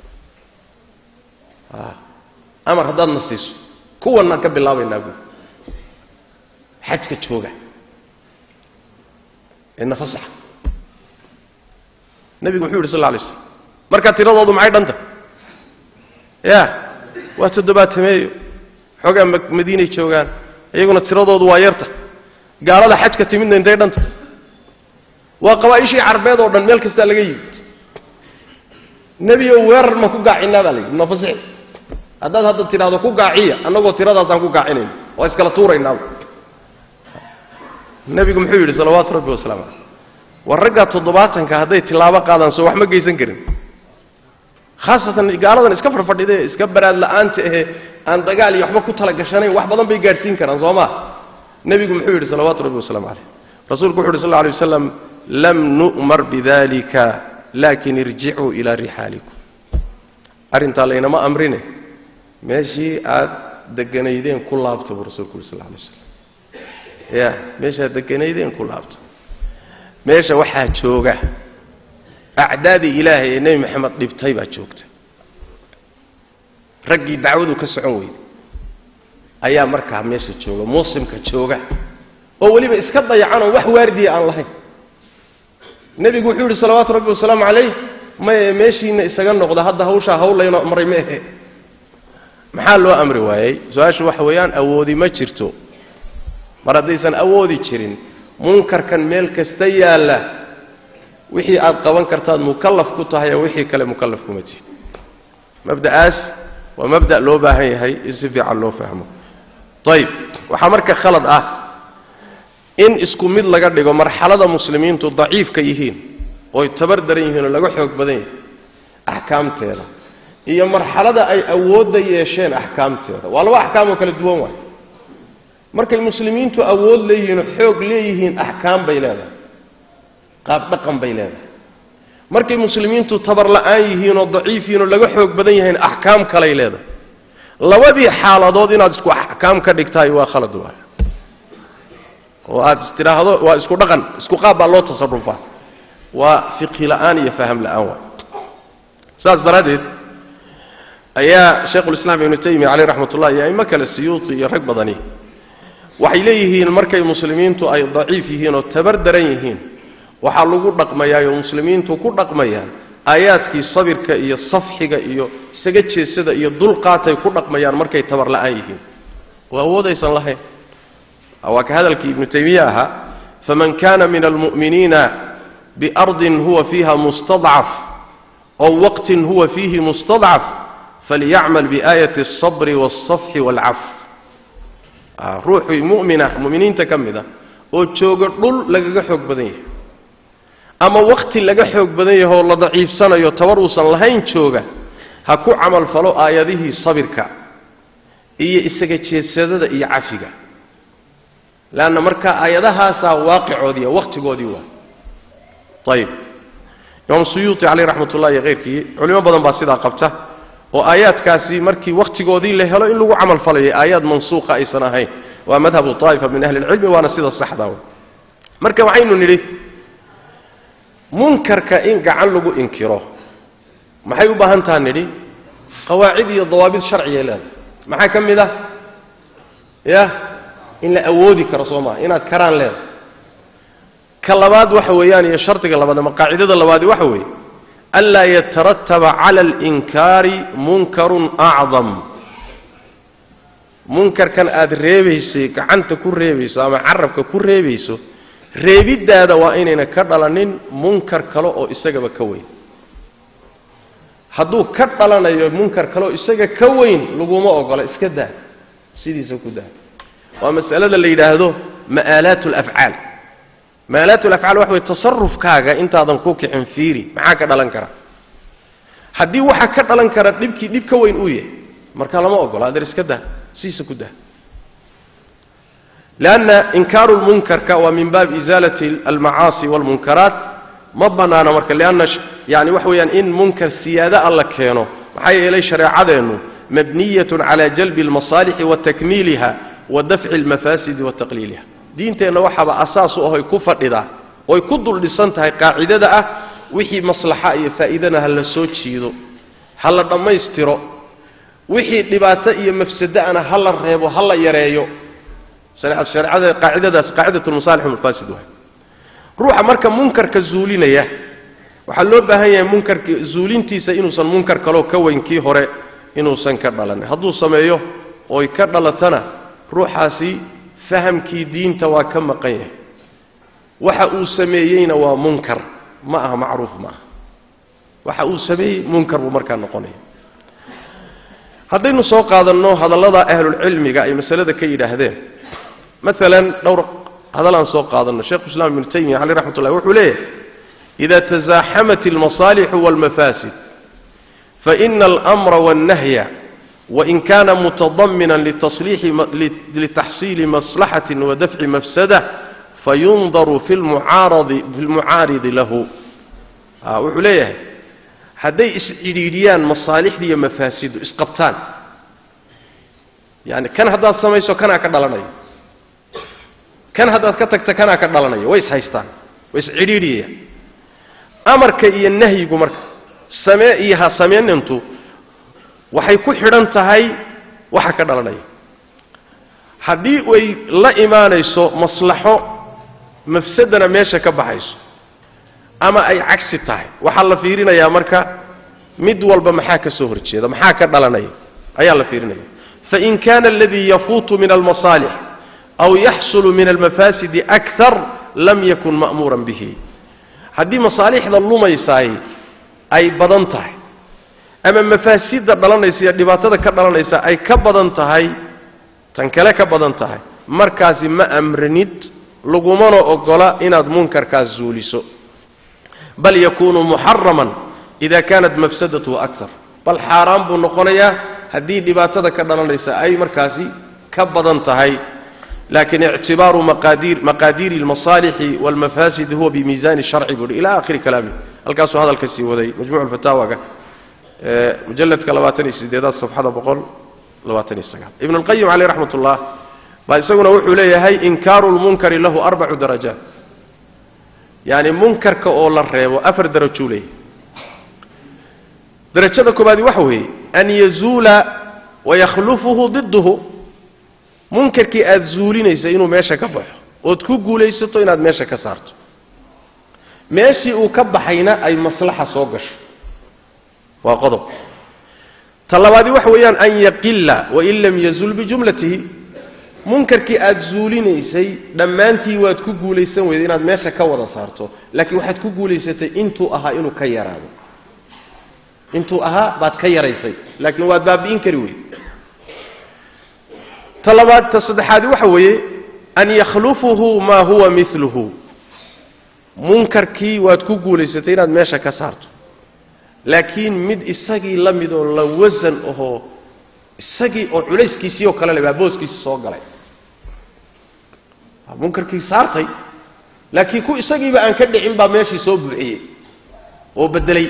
amar haddaadna siiso kuwannaan ka bilaabaynaa buui xajka jooga ee nafasaxa nebigu muxuu yidhi sal lla lay slam marka tiradoodu maxay dhanta ya waa toddobaatameeyo xoogaa madiinay joogaan iyaguna tiradoodu waa yarta gaalada xajka timidna intay dhanta waa qabaa'ishii carbeed oo dhan meel kastaa laga yimid nebiyow weerar ma ku gaacinaa baa la yidhi nafasix haddaad hadda tidhaahdo ku gaaciya annagoo tiradaasaan ku gaacinayn waa iskala tuuraynaaba nebigu muxuu yidhi salawaatu rabbi wasalaamu caleyh war raggaa toddobaatanka hadday tilaabo qaadaan soo wax ma geysan karin khaasatan gaaladan iska farfadhidee iska baraad la'aanta ahe aan dagaal iyo waxba ku tala gashanayn wax badan bay gaadhsiin karaan soo maa nebigu muxuu yidhi salawaatu rabbi wasalaamu caleyh rasuulku wuxu uhi sal lla alay wasalam lam nu'mar bidalika laakin irjicuu ilaa rixaalikum arrintaa laynama amrine meeshii aad deganaydeen ku laabta buu rasuulku yuri sal lla alay waslam ya meeshaad deganaydeen ku laabta meesha waxaa jooga acdaadii ilaahay ee nebi maxamed dhibtay baa joogta raggii dacwadu ka socon weyday ayaa markaa meesha jooga muslimka jooga oo weliba iska dayacanoo wax waardiya aan lahayn nebigu wuxuu yidhi salawaatu rabbi wasalaamu calayh maye meeshiinna isaga noqda hadda hawshaa hawlayno maray ma ahe maxaa loo amri waayey su-aashu waxa weeyaan awoodi ma jirto mar haddaysan awoodi jirin munkarkan meel kasta yaalla wixii aad qaban kartaad mukallaf ku tahay oo wixii kale mukallaf kuma tihin mabda'aas waa mabda' loo baahan yahay in si fiican loo fahmo ayib waxaa marka khalad ah in isku mid laga dhigo marxalada muslimiintu daciifka yihiin ooy tabar daran yihiin oo laga xoog badan yahay axkaamteeda iyo marxalada ay awoodda yeesheen axkaamteeda waa laba axkaam oo kala duwan waay markay muslimiintu awood leeyihiin oo xoog leeyihiin axkaam bay leedahay qaab dhaqan bay leedahay markay muslimiintu tabar la'aan yihiin oo daciif yihiin oo laga xoog badan yahayn axkaam kalay leedahay labadii xaaladood inaad isku axkaam ka dhigtahay waa khalad waay oo aad tidhaahdo waa isku dhaqan isku qaab baa loo tasarufaa waa fiqhi la'aan iyo faham la'aan waay saas daraaddeed ayaa shaykhulislaam ibnu taymiya caleyh raxmat ullah iyo aimo kale siyuuti iyo rag badani waxay leeyihiin markay muslimiintu ay daciif yihiin oo tabar daran yihiin waxaa lagu dhaqmayaayoo muslimiintu ku dhaqmayaan aayaadkii sabirka iyo safxiga iyo isaga jeesada iyo dulqaatay ku dhaqmayaan markay tabar la'aan yihiin oo awoodaysan lahayn waa ka hadalkii ibnu taymiye ahaa faman kana min almu'miniina biardin huwa fiiha mustadcaf ow waqtin huwa fiihi mustadcaf falyacmal biaayati alsabri waalsafxi waalcaf ruuxii mu'mina mu'miniinta ka mid a oo jooga dhul lagaga xoog badan yahay ama wakhti laga xoog badan yahay oo la daciifsanayo tabar uusan lahayn jooga ha ku camalfalo aayadihii sabirka iyo isaga jeedsadada iyo cafiga leanna marka aayadahaasaa waaqicoodiiya wakhtigoodii waa ayib imaam suyuuti caleyh raxmat ullahi iyo keyrkii culimo badan baa sidaa qabta oo aayaadkaasi markii wakhtigoodii la helo in lagu camal falayo aayaad mansuuqa aysan ahayn waa madhabu طaa'ifa min ahli اlcilmi waana sida saxda marka waxaynu nidhi munkarka in gacan lagu inkiro maxay u baahan taha nidhi qawaacid iyo dawaabid sharciya leeda maxaa ka mid ah ya in la awoodi karo soo maa inaad karaan leeda ka labaad waxa weeyaan iyo shardiga labaad ama qaacidada labaadi waxa weeye anlaa yatarataba cala alinkaari munkarun acdam munkarkan aad reebaysay gacanta ku reebayso ama carabka ku reebayso reebiddaada waa inayna ka dhalanin munkar kale oo isagaba ka weyn hadduu ka dhalanayo munkar kale oo isaga ka weyn laguma ogola iska daa sidiisa ku daa waa masalada la yidhaahdo ma'aalaat alafcaal ma'aalaat alafcaal waxa way tasarufkaaga intaadan ku kicin fiiri maxaa ka dhalan kara haddii waxa ka dhalan kara dhibkii dhib ka weyn uu yahay marka lama ogola adeer iska daa sidiisa ku daa lanna inkaaru lmunkarka waa min baabi isaalati almacaasi walmunkaraat ma bannaana marka lianna yani waxa weeyaan in munkar siyaado alla keeno maxaa yeelay shareecadeennu mabniyatun cala jalbi almasaalixi wa takmiiliha wa dafci almafaasidi wa taqliiliha diinteenna waxaaba asaas u ahoy ku fadhidaa oy ku dul dhisan tahay qaacidada ah wixii maslaxa iyo faa'iidana ha la soo jiido ha la dhammaystiro wixii dhibaato iyo mafsada'ana ha la reebo ha la yareeyo hareecada qaacidadaas qaacidat lmasaalix walmafaasid waay ruuxa marka munkarka zuulinaya waxaa loo baahan yahay munkarka zuulintiisa inuusan munkar kaloo ka weyn kii hore inuusan ka dhalanin hadduu sameeyo oy ka dhalatana ruuxaasi fahamkii diinta waa ka maqan yahay waxa uu sameeyeyna waa munkar ma aha macruuf ma aha waxa uu sameeyey munkar buu markaa noqonaya haddaynu soo qaadanno hadallada ahlulcilmiga ay masalada ka yidhaahdeen maalan dhowr hadal aan soo qaadanno sheikhu islam ibnu taymiya caleyh raxmat ullahi wuxuu leeyahay ida tasaaxamat almasaalixu walmafaasid faina almra wاlnahya wain kana mutadaminan litaxsiili maslaxatin wadafci mafsada fayundaru fi lmucaaridi lahu wuxuu leeyahay hadday iscidhiidhiyaan masaalixda iyo mafaasidu isqabtaan yani kan haddaad samayso kanaa ka dhalanayo kan haddaad ka tagta kanaa ka dhalanayo way ishaystaan way iscidhiidhiyayaan amarka iyo nahyigu marka samee iyo ha sameynintu waxay ku xidhan tahay waxa ka dhalanaya haddii ay la imaanayso maslaxo mafsadana meesha ka baxayso ama ay cagsi tahay waxaa la fiirinayaa marka mid walba maxaa ka soo horjeeda maxaa ka dhalanaya ayaa la fiirinaya fain kana aladii yafuutu min almasaalix aw yaxsulu min almafaasidi akar lam yakun ma'muuran bihi haddii masaalixda lumaysaay ay badan tahay ama mafaasidda dhalanaysa iyo dhibaatada ka dhalanaysa ay ka badan tahay tan kale ka badan tahay markaasi ma amranid lagumana ogola inaad munkarkaas zuuliso bal yakuunu muxaraman ida kaanat mafsadatuhu akar bal xaaraan buu noqonayaa haddii dhibaatada ka dhalanaysa ay markaasi ka badan tahay lakin ictibaaru maqaadiiri اlmasaalixi wاlmafaasid huwa bimiisaani sharci buu hi ila akhiri kalaami halkaasuu hadalka sii waday majmuc fataawaga mujaladka labaatan iyo sideedaad safxada boqol labaatan iyo sagaal ibn اlqayim caleyh raxmat ullah baa isaguna wuxuu leeyahay inkaaru lmunkari lahu arbacu darajaat yani munkarka oo la reebo afar darajuu leeyahay darajada koobaadi waxa weeye an yazuula wayakhlufuhu diduhu munkarkii aad zuulinaysa inuu meesha ka baxo ood ku guulaysato inaad meesha ka saarto meeshii uu ka baxayna ay maslaxa soo gasho waa qodob ta labaadi waxa weeyaan an yaqila wain lam yazul bijumlatihi munkarkii aad zuulinaysay dhammaantii waad ku guulaysan weyday inaad meesha ka wada saarto laakiin waxaad ku guulaysatay intuu ahaa inuu ka yaraado intuu ahaa baad ka yaraysay laakiin waad baabi'in kari wey ta labaad ta saddexaadi waxa weeye an yakhlufuhu maa huwa miluhu munkarkii waad ku guulaysatay inaad meesha ka saarto laakiin mid isagii la midoo la wasan ahoo isagii oo culayskiisii oo kale le baa booskiisi soo galay munkarkii saartay laakiin ku isagiiba aan ka dhicin baa meeshii soo buuxiyey oo beddelay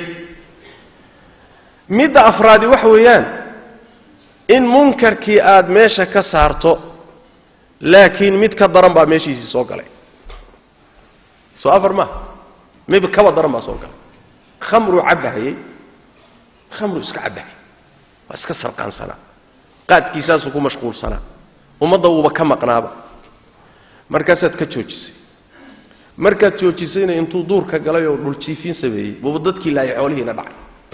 midda afraadi waxa weeyaan in munkarkii aad meesha ka saarto laakiin mid ka daran baa meeshiisii soo galay soo afar maaha mid kaba daran baa soo galay khamruu cabbahayey khamruu iska cabbahayay waa iska sarqaansanaa qaadkiisaasuu ku mashquulsanaa ummadda wuuba ka maqnaaba markaasaad ka joojisay markaad joojisayna intuu duurka galay oo dhuljiifiin sameeyey buuba dadkii laayay xoolihiina dhacay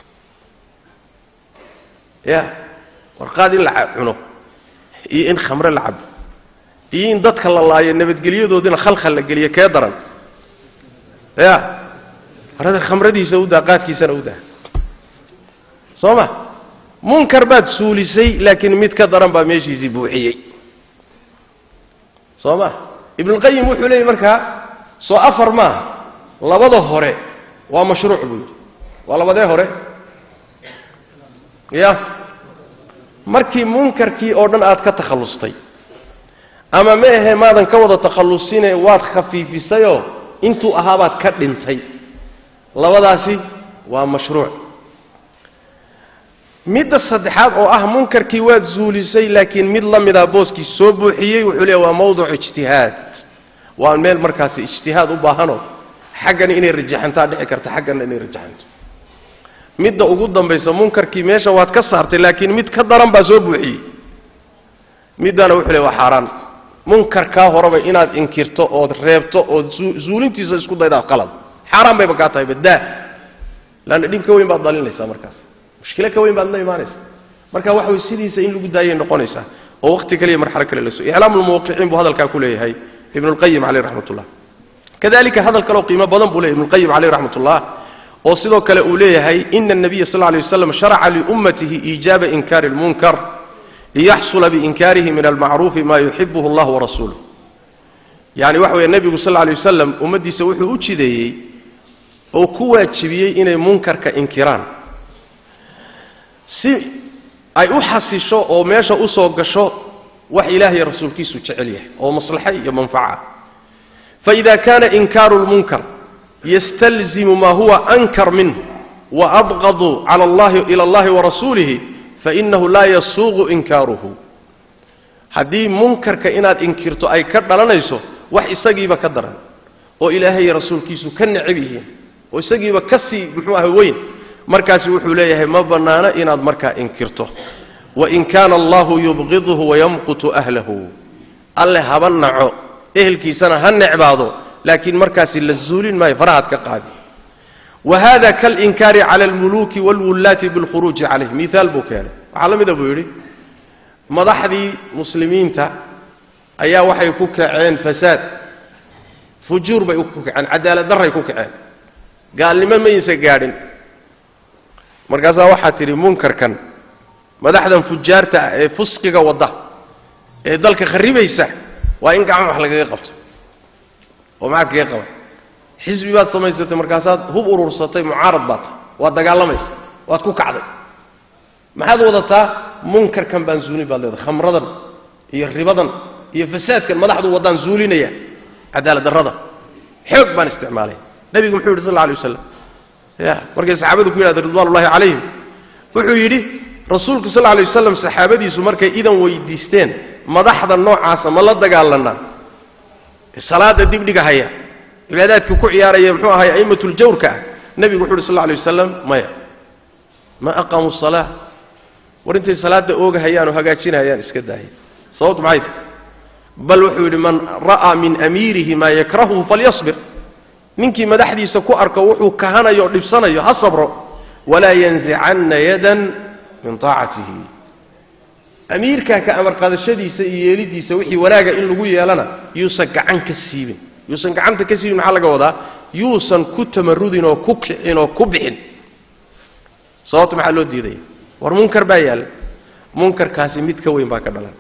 ya warqaad in la cuno iyo in khamre la cabo iyo in dadka la laayo nabadgelyadoodina khalkhal la geliyo kee daran ya warada khamradiisa u daa qaadkiisana u daa soo ma munkar baad suulisay laakiin mid ka daran baa meeshiisii buuxiyey soo ma ibnulqayim wuxuu leeyay markaa soo afar maaha labada hore waa mashruuc buu yidhi waa labadee hore ya markii munkarkii oo dhan aad ka takhallustay ama ma ahe maadan ka wada takhallusine waad khafiifisayoo intuu ahaabaad ka dhintay labadaasi waa mashruuc midda saddexaad oo ah munkarkii waad zuulisay laakiin mid la midaa booskii soo buuxiyey wuxuu leeya waa mawduc ijtihaad waa meel markaasi ijtihaad u baahanoo xaggana inay rajaxantaa dhici karta xaggana inay rajaxanto midda ugu dambaysa munkarkii meesha waad ka saartay laakiin mid ka daran baa soo buuxiyey middana wuxuu leey waa xaaraan munkarkaa horeba inaad inkirto ood reebto ood zuulintiisa isku daydaa qalad xaaraan bayba kaa tahay baddaa laanna dhib ka weyn baad dalinaysaa markaas mushkilo ka weyn baad la imaanaysa marka waxa way sidiisa in lagu daayay noqonaysaa oo waqti kale iyo marxalo kale la soo iclaamulmuwaqiciin buu hadalkaa ku leeyahay ibnulqayim caleyh raxmat ullah kadalika hadal kaleo qiimo badan buu leeyahy ibnulqayim caleyh raxmat ullah oo sidoo kale uu leeyahay ina الnabiya sal lay waslam sharaca liummatihi iijaaba inkaari اlmunkar liyaxsula biinkaarihi min almacruufi ma yuxibuhu اllah warasuuluh yani waxa weeye nebigu sal lay wasalam ummaddiisa wuxuu u jideeyey oo ku waajibiyey inay munkarka inkiraan si ay u xasisho oo meesha u soo gasho wax ilaah iyo rasuulkiisu jecel yahay oo maslaxa iyo manfaca faida kana inkaaru اlmunkar ystalzimu ma huwa ankar minh waabqadu ila allahi warasuulihi fainahu laa yasuuqu inkaaruhu haddii munkarka inaad inkirto ay ka dhalanayso wax isagiiba ka daran oo ilaahay rasuulkiisu ka necab yihiin oo isagiiba ka sii muxuu aha weyn markaasi wuxuu leeyahay ma bannaano inaad markaa inkirto wain kaana allahu yubqiduhu wayamqutu ahlahu alle haba naco ehelkiisana ha necbaado laakiin markaasi la zuulin maayo farahaad ka qaadi wa hada kalinkaari cala almuluuki wاlwullaati biاlkhuruuji calayh miaal buu keenay waxaa la mida buu yidhi madaxdii muslimiinta ayaa waxay ku kaceen fasaad fujuur bay ku kaceen cadaalad darray ku kaceen gaalnimo maysa gaadhin markaasaa waxaa tidhi munkarkan madaxdan fujaarta ah ee fusqiga wadda ee dalka kharibaysa waa in gacmo wax lagaga qabto oo maxaad kaga qaban xisbi baad samaysatay markaasaad hub urursatay mucaarad baad tahay waad dagaalamaysa waad ku kacday maxaad wadataa munkarkan baan zuulin baad leedahay khamradan iyo ribadan iyo fasaadkan madaxdu waddaan zuulinaya cadaalad darrada xoog baan isticmaalay nebigu muxuu yidhi sal alla alay wasalam ya markay saxaabadu ku yidhahdeen ridwanullahi calayhim wuxuu yidhi rasuulku sal alay wasalam saxaabadiisu markay idan weydiisteen madaxda noocaasa ma la dagaalanaa salaada dibdhiga haya cibaadaadkii ku ciyaaraya muxuu ahay a'imatuljawrka ah nebigu wuxu uhi sal alay wasalam maya ma aqaamuu salaa war intay salaadda oogahayaan oo hagaajinayaan iska daaya sababtu maxay tahay bal wuxuu yidhi man ra'aa min amiirihi maa yakrahuhu falyasbir ninkii madaxdiisa ku arko wuxuu kahanayo o dhibsanayo ha sabro walaa yanzicanna yadan min taacatihi amiirkaa ka amar qaadashadiisa iyo yeelidiisa wixii wanaaga in lagu yeelana yuusan gacan ka siibin yuusan gacanta ka siibin maxaa laga wadaa yuusan ku tamarudin oo ku kicin oo ku bixin sababta maxaa loo diidaya war munkar baa yaalla munkarkaasi mid ka weyn baa ka dhalan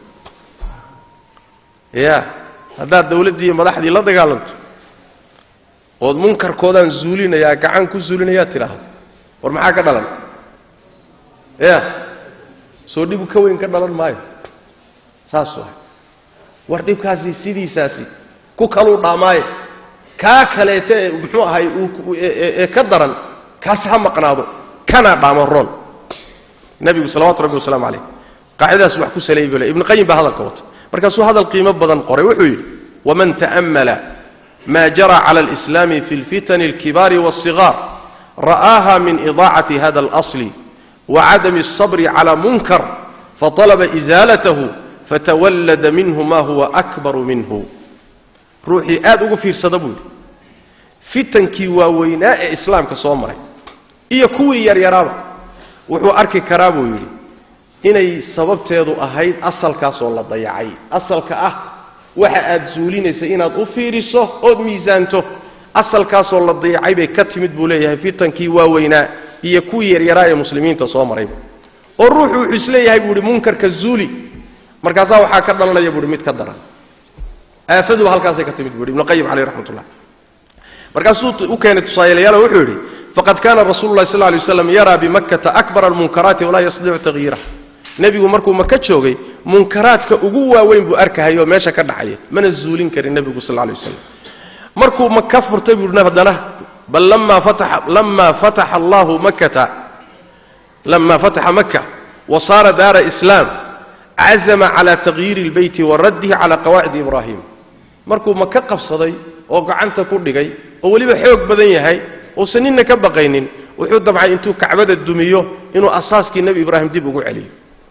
ya haddaad dawladdii iyo madaxdii la dagaalanto ood munkarkoodaan zuulinayaa gacan ku zuulinayaa tidhaahdo war maxaa ka dhalan ya soo dhibu ka weyn ka dhalan maayo saas waa war dhibkaasi sidiisaasi ku kaluu dhaamaaye kaa kaleeta ee muxuu ahay ee ka daran kaasi ha maqnaado kanaa dhaamo roon nebigu salawatu rabbi wasalaamu calayh qaacidadaas wax ku saleeyay buu le ibnu qayim baa hadalka wata markaasuu hadal qiimo badan qoray wuxuu yidhi waman ta'ammala ma jara cala alislaami fi lfitani alkibaari waالصigaar ra'aaha min idaacati hada اlasli wacadami الصabri cala munkar faطalaba isaalatahu fatawallada minhu ma huwa akbaru minhu ruuxii aad ugu fiirsada buu yidhi fitankii waaweynaa ee islaamka soo maray iyo kuwii yaryaraaba wuxuu arki karaa buu yidhi inay sababteedu ahayd asalkaasoo la dayacay asalka ah waxa aad suulinaysa inaad u fiiriso ood miisaanto asalkaasoo la dayacay bay ka timid buu leeyahay fitankii waaweynaa iyo kuwii yaryaraa ee muslimiinta soo maray oo ruuxu wuxuu isleeyahay buu ihi munkarka zuuli markaasaa waxaa ka dhalanaya buuhi mid ka daran aafaduba halkaasay ka timid buu ibnu qayim caleyh raxmat ullah markaasuu u keenay tusaayalayaalo wuxuu yidhi faqad kaana rasuulu llahi sal ly waslam yaraa bimakkata akbara almunkaraati walaa yastadiicu tahyiraha nebigu markuu maka joogay munkaraadka ugu waaweyn buu arkahayay oo meesha ka dhacaya mana zuulin karin nebigu sal lay waslam markuu maka furtay buu haddana bal lama fataxa lama fataxa allahu makkata lama fataxa maka wa saara daara islaam cazama cala tagyiiri اlbeyti wa raddihi cala qawaacidi ibraahim markuu maka qabsaday oo gacanta ku dhigay oo weliba xoog badan yahay uusan ninna ka baqaynin wuxuu dabcay intuu kacbada dumiyo inuu asaaskii nebi ibraahim dib ugu celiyo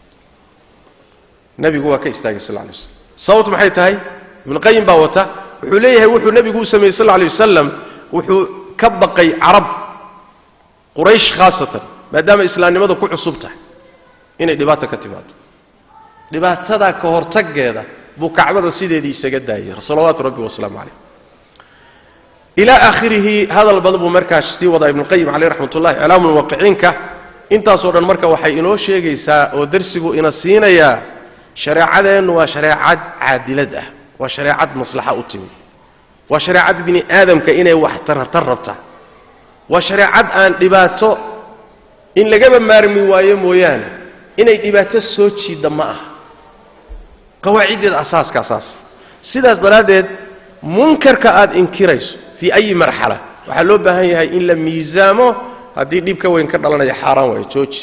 nebigu waa ka istaagay sal lay waslam sababtu maxay tahay ibnu qayim baa wata wuxuu leeyahay wuxuu nebigu u sameeyey sal lay wasalam wuxuu ka baqay carab quraysh khaasatan maadaama islaamnimada ku cusub tahay inay dhibaata ka timaado dhibaatadaa ka hortaggeeda buu kacbada sideedii isaga daayay salawaatu rabbi wasalaamu calayh ilaa aakhirihi hadal badan buu markaas sii wadaa ibnuqayim caleyh raxmat ullahi iclaamu muwaqiciinka intaasoo dhan marka waxay inoo sheegaysaa oo darsigu ina siinayaa shareecadeennu waa shareecad caadilad ah waa shareecad maslaxa u timi waa shareecad bini aadamka inay wax tartar rabta waa shareecad aan dhibaato in lagaba maarmi waayo mooyaane inay dhibaato soo jiidda ma aha qawaaciddeeda asaaska asaas sidaas daraaddeed munkarka aad inkirayso fii ayi marxala waxaa loo baahan yahay in la miisaamo haddii dhib ka weyn ka dhalanaya xaaraan waayo jooji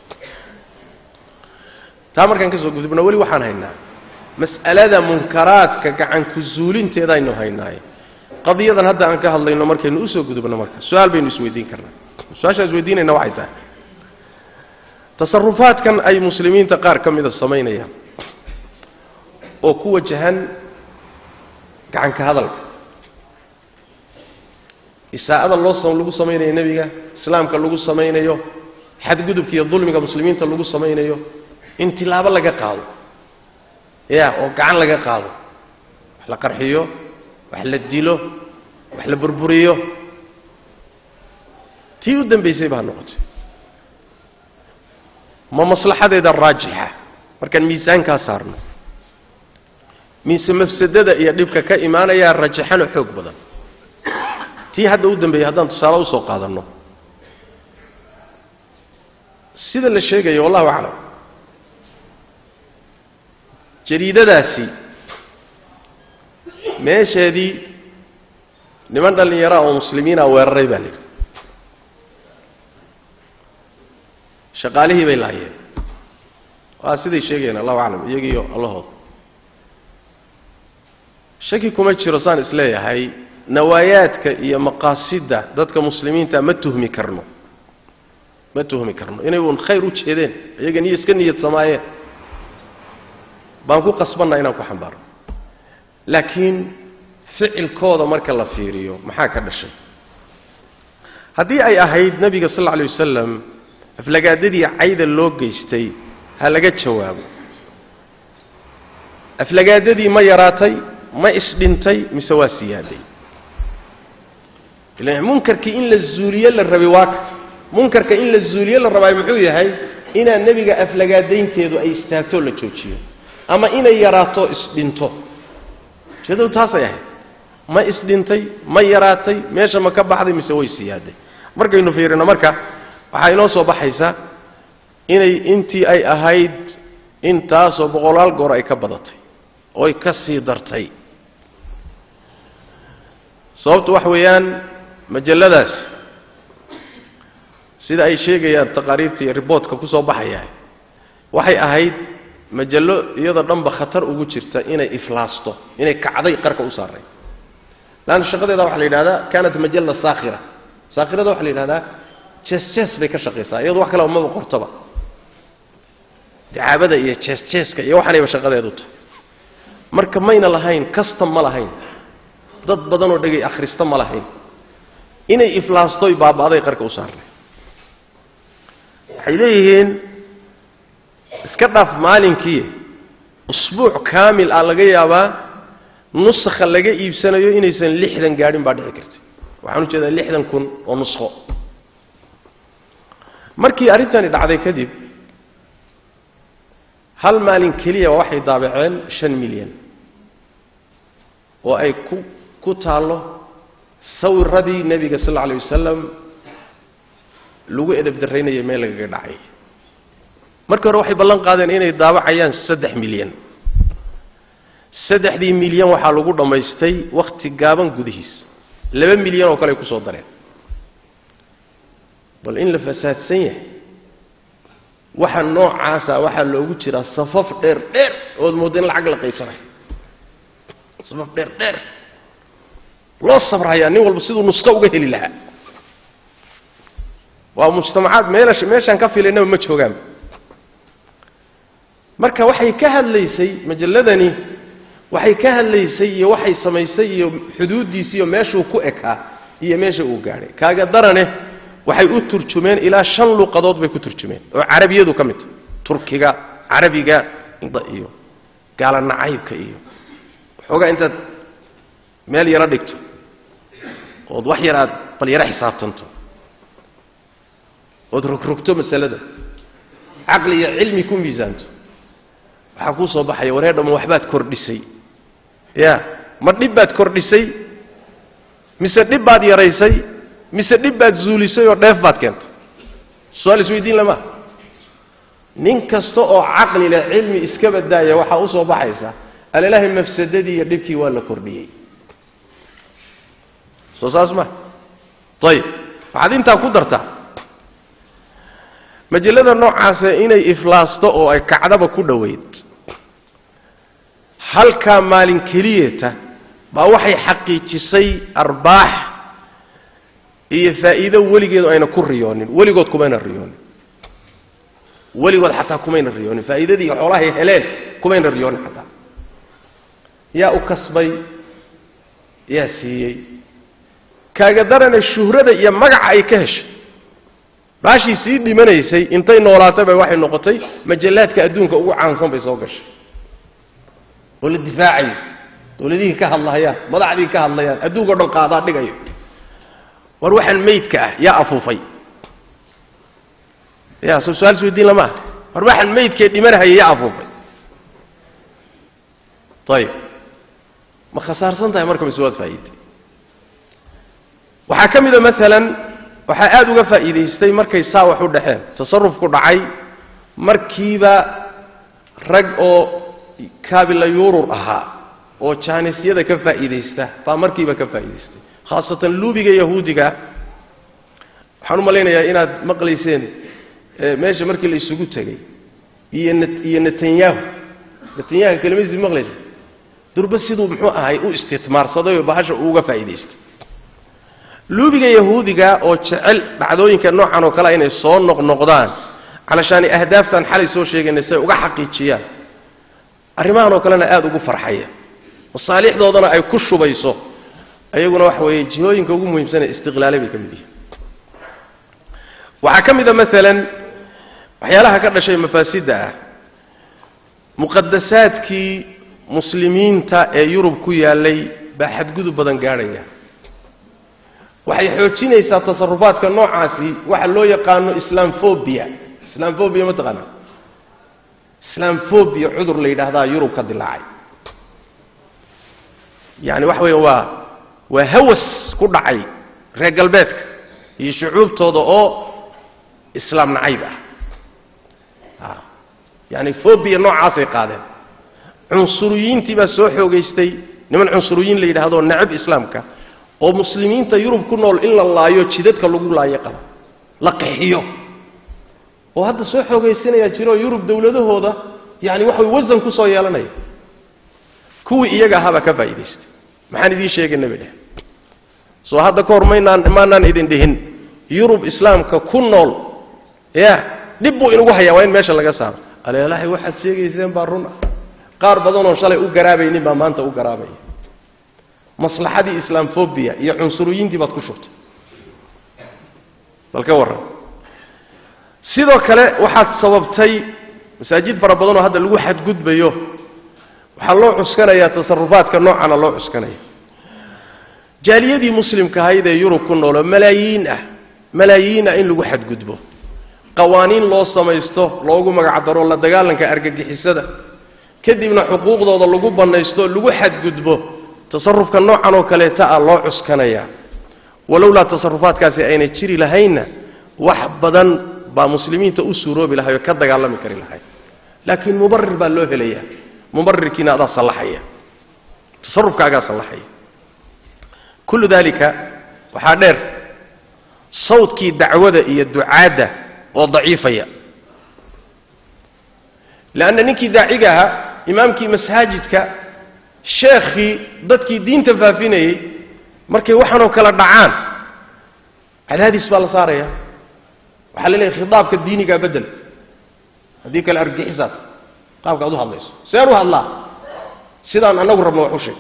taa markaan ka soo gudubno weli waxaan haynaa mas'alada munkaraadka gacanku zuulinteedaynu haynaaye qadiyadan hadda aan ka hadlayno markaynu usoo gudubno marka su-aal baynu isweydiin karnaa su-aashaan isweydiinayna waxay tahay tasarufaadkan ay muslimiinta qaar ka mida samaynayaan oo ku wajahan gacanka hadalka isaa'ada loo lagu samaynayo nebiga islaamka lagu samaynayo xadgudubka iyo dulmiga muslimiinta lagu samaynayo in tilaabo laga qaado ya oo gacan laga qaado wax la qarxiyo wax la dilo wax la burburiyo tii u dambaysay baa noqotay ma maslaxadeeda raajixa markaan miisaankaa saarno mise mafsadada iyo dhibka ka imaanayaa rajaxano xoog badan tii hadda u dambeeyey haddaan tusaale usoo qaadanno sida la sheegayo wallahu aclam jariidadaasi meesheedii niman dhallinyaraa oo muslimiina weeraray baa layidhi shaqaalihii bay laayeen waa siday sheegayeen allahu aclam iyagiiyo allahooda shaki kuma jiro saan isleeyahay nawaayaadka iyo maqaasidda dadka muslimiinta ma tuhmi karno ma tuhmi karno inay uun khayr u jeedeen iyaga niy iska niyad samaayeen baan ku qasbanna inaan ku xambaarno laakiin ficilkooda marka la fiiriyo maxaa ka dhashay haddii ay ahayd nebiga sal alla alay wasalam aflagaadadii cayda loo geystay ha laga jawaabo aflagaadadii ma yaraatay ma isdhintay mise waa siyaaday ila munkarkii in la zuuliye la rabay waaka munkarka in la zuuliye la rabaay muxuu yahay inaan nebiga aflagaadaynteedu ay istaagtoo la joojiyo ama inay yaraato isdhinto ujeedadu taasay ahayd ma isdhintay ma yaraatay meesha ma ka baxday mise way siyaaday markaynu fiirino marka waxaa inoo soo baxaysa inay intii ay ahayd intaasoo boqolaal goor ay ka badatay ooy ka sii dartay sababtu wax weeyaan majalladaasi sida ay sheegayaan taqaariirta iyo riboodka ku soo baxaya waxay ahayd majallo iyadoo dhanba khatar ugu jirta inay iflaasto inay kacday qarka u saaray laanna shaqadeeda waxaa la yidhahdaa kaanat majalla saakhira saakhirada waxaa la yidhahdaa jees-jees bay ka shaqaysaa iyadu wax kaleba maba qortaba dacaabada iyo jees-jeeska iyo waxaanayba shaqadeedu tahay marka mayna lahayn kastam ma lahayn dad badanoo dhegay akhrista ma lahayn inay iflaastoy baaba'day qarka u saarnay waxay leeyihiin iska dhaaf maalinkii usbuuc kaamil ah laga yaabaa nusakha laga iibsanayo inaysan lixdan gaadhin baa dhici kartay waxaan u jeedaa lixdan kun oo nuskho markii arrintani dhacday kadib hal maalin keliya waxay daabaceen shan milyan oo ay ku ku taallo sawiradii nebiga sal alla alay wasalam lagu edab darraynaya meel lagaga dhacay markii hore waxay ballan qaadeen inay daabacayaan saddex milyan saddexdii milyan waxaa lagu dhammaystay wakhti gaaban gudihiis laba milyan oo kale ay ku soo dareen bal in la fasaadsan yahay waxa noocaasa waxaa loogu jiraa safaf dheer dheer ood moodda in lacag la qaybsanayo safaf dheer dheer loo sabrayaa nin walba siduu nusqo uga heli lahaa waa mujtamacaad meelash meeshaan ka filaynaba ma joogaan marka waxay ka hadlaysay majalladani waxay ka hadlaysay iyo waxay samaysay iyo xuduuddiisi iyo meeshuu ku ekaa iyo meesha uu gaadhay kaaga darane waxay u turjumeen ilaa shan luqadood bay ku turjumeen oo carabiyadu ka mid tahay turkiga carabiga iyo gaala nacaybka iyo waxoogaa intaad meel yaro dhigto ood wax yar aad bal yaro xisaabtanto ood rogrogto masalada caqli iyo cilmi ku miisaanto waxaa kuu soo baxaya waree dhamma waxbaad kordhisay ya ma dhib baad kordhisay mise dhib baad yaraysay mise dhib baad zuulisay oo dheef baad keentay su-aal isweydiin lama nin kasta oo caqli leh cilmi iska badaaya waxaa u soo baxaysa alilaahay mafsadadii iyo dhibkii waa la kordhiyey soo saas ma ayib waxaad intaa ku dartaa majallada noocaasa inay iflaasto oo ay kacdaba ku dhoweyd halkaa maalin keliyata baa waxay xaqiijisay arbaax iyo faa'iido weligeedu ayna ku riyoonin weligood kumayna riyoonin weligood xataa kumayna riyoonin faa'iidadii xoolahay heleen kumayna riyoonin xataa yaa u kasbay yaa siiyey kaaga darana shuhrada iyo magaca ay ka heshay baashii sii dhimanaysay intay noolaatay bay waxay noqotay majallaadka adduunka ugu caansan bay soo gashay oo la difaacayo dowladihii ka hadlahayaan madaxdii ka hadlayaan adduunka o dhan qaadaa dhigayo war waxaan maydka ah yaa afuufay ya soo su-aal isweydiin lama ah war waxaan maydkee dhimanahaya yaa afuufay ayib ma khasaarsan tahay marka mise waad faa'iiday waxaa ka mida maalan waxaa aada uga faa'iidaystay markay saa wax u dhexeen tasarufku dhacay markiiba rag oo kaabila yuurur ahaa oo jaanisyada ka faa'iidaysta baa markiiba ka faa'iidaystay khaasatan luubiga yahuudiga waxaan u malaynayaa inaad maqlayseen meesha markii la isugu tegey iyo iyo netanyahu netanyahu kelimadiisi maqlaysa durba siduu muxuu ahay u istitmaarsaday oo bahasha uuga faa'iidaystay luubiga yahuudiga oo jecel dhacdooyinka noocan oo kale inay soo noqnoqdaan calashaani ahdaaftan xalay soo sheegaynay say uga xaqiijiyaan arrimahan oo kalena aada ugu farxaya masaalixdoodana ay ku shubayso ayaguna waxa weeye jihooyinka ugu muhiimsanee istiqlaalay bay ka mid yihiin waxaa ka mid a maalan waxyaalaha ka dhashay mafaasidda ah muqadasaadkii muslimiinta ee yurub ku yaallay baa xadgudub badan gaadhaya waxay xoojinaysaa tasarufaadka noocaasi waxa loo yaqaano islamfobia islamfobia ma taqaana islamfobia cudur la yidhaahdaa yurub ka dilaacay yani waxa weeye waa waa hawas ku dhacay reer galbeedka iyo shucuubtooda oo islaam nacayb ah yani fobia noocaasay qaadeen cunsuriyiintii baa soo xoogaystay niman cunsuriyiin la yidhaahdo necab islaamka oo muslimiinta yurub ku nool in la laayo jidadka lagu laayo qaba la qaxiyo oo hadda soo xoogaysanayaa jiroo yurub dowladahooda yani waxa way wasan ku soo yeelanaya kuwii iyaga ahaabaa ka faa'idaystay maxaan idiin sheegayna bay dheh soo hadda ka hor maynaan maanaan idin dhihin yurub islaamka ku nool ya dhib buu inugu hayaa waa in meesha laga saaro aleelahay waxaad sheegayseen baa run ah qaar badanoo shalay u garaabaynin baa maanta u garaabaya maslaxadii islaamfobia iyo cunsuriyiintii baad ku shubtay bal ka warran sidoo kale waxaad sababtay masaajid fara badanoo hadda lagu xadgudbayo waxaa loo cuskanayaa tasarufaadka noocana loo cuskanaya jaaliyadii muslimka ahayd ee yurub ku nooloo malaayiin ah malaayiin ah in lagu xadgudbo qawaaniin loo samaysto loogu magacdaro la dagaalanka argagixisada kadibna xuquuqdooda lagu bannaysto lagu xadgudbo tasarufka noocan oo kaleeta ah loo cuskanayaa walowlaa tasarufaadkaasi ayna jiri lahaynna wax badan baa muslimiinta u suuroobi lahay oo ka dagaalami kari lahay laakiin mubarir baa loo helayaa mubarirkiina adaa sallaxaya tasarufkaagaa sallaxaya kullu dalika waxaa dheer sawdkii dacwada iyo ducaadda oo daciifaya leanna ninkii daaciga ahaa imaamkii masaajidka sheekhii dadkii diinta faafinayey markay waxaanoo kale dhacaan cadaadiis baa la saaraya waxaa la leeyahy khitaabka diinigaa bedel haddii kale argixisaad qaabka ad u hadlayso seen u hadlaa sidaan annagu rabno wax u sheeg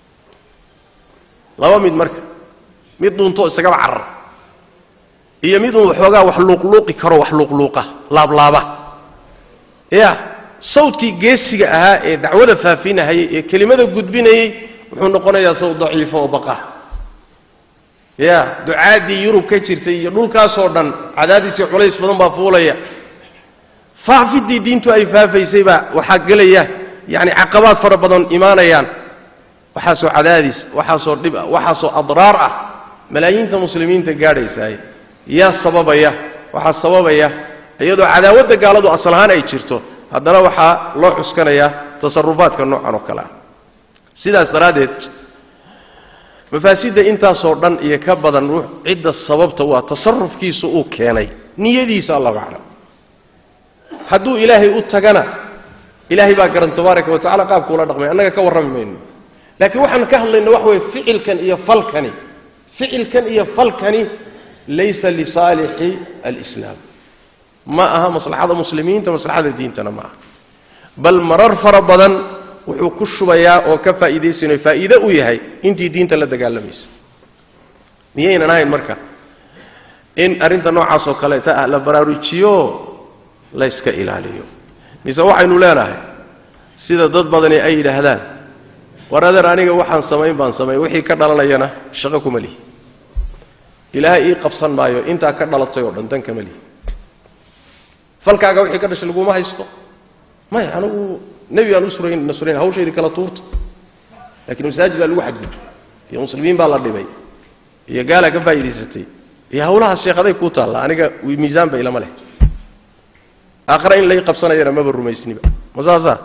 laba mid marka mid dhuuntoo isagaba carar iyo mid uun waxoogaa wax luuqluuqi karo wax luuqluuqa laablaaba ya sawdkii geesiga ahaa ee dacwada faafinahayay ee kelimada gudbinayey wuxuu noqonayaa sawd daciifo oo baqa ya ducaaddii yurub ka jirtay iyo dhulkaasoo dhan cadaadisii culays badan baa fuulaya faafidii diintu ay faafaysay baa waxaa gelaya yani caqabaad fara badan imaanayaan waxaasoo cadaadis waxaasoo dhib ah waxaasoo adraar ah malaayiinta muslimiinta gaadhaysaay yaa sababaya waxaa sababaya iyadoo cadaawadda gaaladu asal ahaan ay jirto haddana waxaa loo cuskanayaa tasarufaadka noocan oo kale ah sidaas daraaddeed mafaasidda intaasoo dhan iyo ka badan ruux cidda sababta u ah tasarufkiisu uu keenay niyadiisa allahu aclam hadduu ilaahay u tagana ilaahay baa garan tabaaraka wa tacala qaabkuula dhaqmay annaga ka warrami mayno laakiin waxaan ka hadlayna waxa weye ficilkan iyo falkani ficilkan iyo falkani laysa lisaalixi alislaam ma aha maslaxada muslimiinta maslaxada diintana ma aha bal marar fara badan wuxuu ku shubayaa oo ka faa'iidaysanayo faa'iide u yahay intii diinta la dagaalamaysa miyaynan ahayn marka in arrinta noocaas oo kaleeta ah la baraarujiyo layska ilaaliyo mise waxaynu leenahay sida dad badani ay yidhaahdaan war adeer aniga waxaan samayn baan samayn wixii ka dhalanayana shaqo kuma lihi ilaahay ii qabsan maayo intaa ka dhalatay oo dhan dan kama lihi falkaaga wixii ka dhashay laguma haysto maya anigu nebi aan u surayn nasurayn hawshaydi kala tuurta laakiin masaajid baa lagu xadgudbay iyo muslimiin baa la dhibay iyo gaalaa ka faa'idaysatay iyo hawlahaas sheekhaday kuu taalla aniga miisaanba ilama leh aakhare in lay qabsanayana maba rumaysniba ma saasaa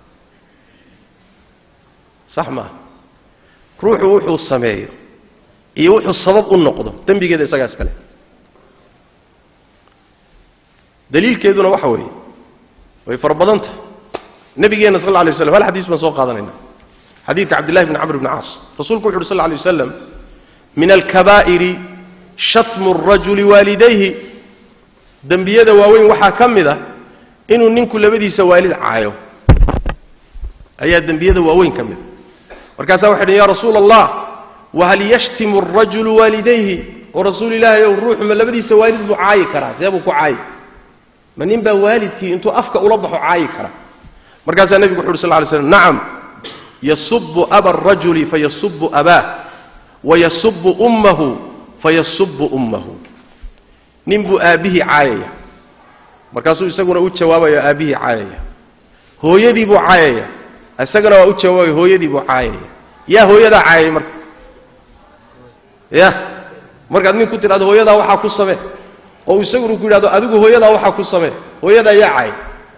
sax maaha ruuxu wuxuu sameeyo iyo wuxuu sabab u noqdo dembigeeda isagaa iskale daliilkeeduna waxa weeye way fara badan tahay nabigeenna sal lla lay waslam hal xadiis baan soo qaadanayna xadiidka cabdillahi bni camr bni caas rasuulku wuxu uhi sal lla lay waslam min alkabaa'iri shatmu arajuli waalidayhi dembiyada waaweyn waxaa ka mid a inuu ninku labadiisa waalid caayo ayaa dembiyada waaweyn ka mid a markaasaa waxay dhen ya rasuula allah wahal yashtimu arajulu waalidayhi oo rasuul ilaahay ow ruuxu ma labadiisa waalid buu caayi karaa see buu ku caayi ma nin baa waalidkii intuu afka ula baxo caayi kara markaasaa nebigu wuxu uhi sal ly slam nacam yasubu aba arajuli fayasubu abaah wayasubu ummahu fayasubu ummahu nin buu aabbihii caayaya markaasuu isaguna u jawaabaya aabbihii caayaya hooyadii buu caayaya isagana waa u jawaabaya hooyadii buu caayaya yaa hooyadaa caayay marka ya markaad nin ku tidhahdo hooyadaa waxaa ku samee oo isaguna ku yidhahdo adigu hooyadaa waxaa ku samee hooyadaa yaa caayay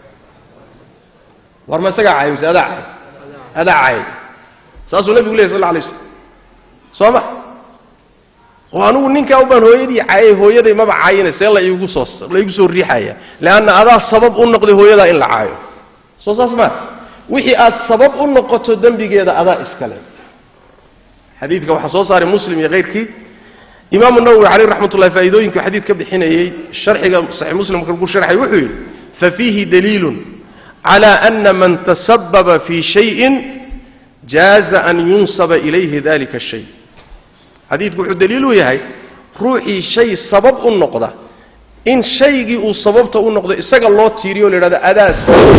war ma isagaa caayay mise adaa caayay adaa caayay saasuu nebigu lehy sal la alay waslam soo ma oo anugu ninkaa ubaan hooyadii caayay hooyaday maba caayine see la iigu soo la iigu soo riixaya leanna adaa sabab u noqday hooyadaa in la caayo soo saas maa wixii aad sabab u noqoto dembigeeda adaa iskale xadiidka waxaa soo saaray muslim iyo hayrkii imaamu nawowi caleyh raxmat ullahi faa'iidooyinku xadiid ka bixinayey sharxiga saxiix muslimka lagu sharxay wuxuu yidhi fafiihi daliilun cala ana man tasababa fii shayin jaaza an yunsaba ilayhi dalika shay xadiidku wuxuu daliil u yahay ruuxii shay sabab u noqda in shaygii uu sababta u noqdo isaga loo tiiriyo o la yidhahdo adaas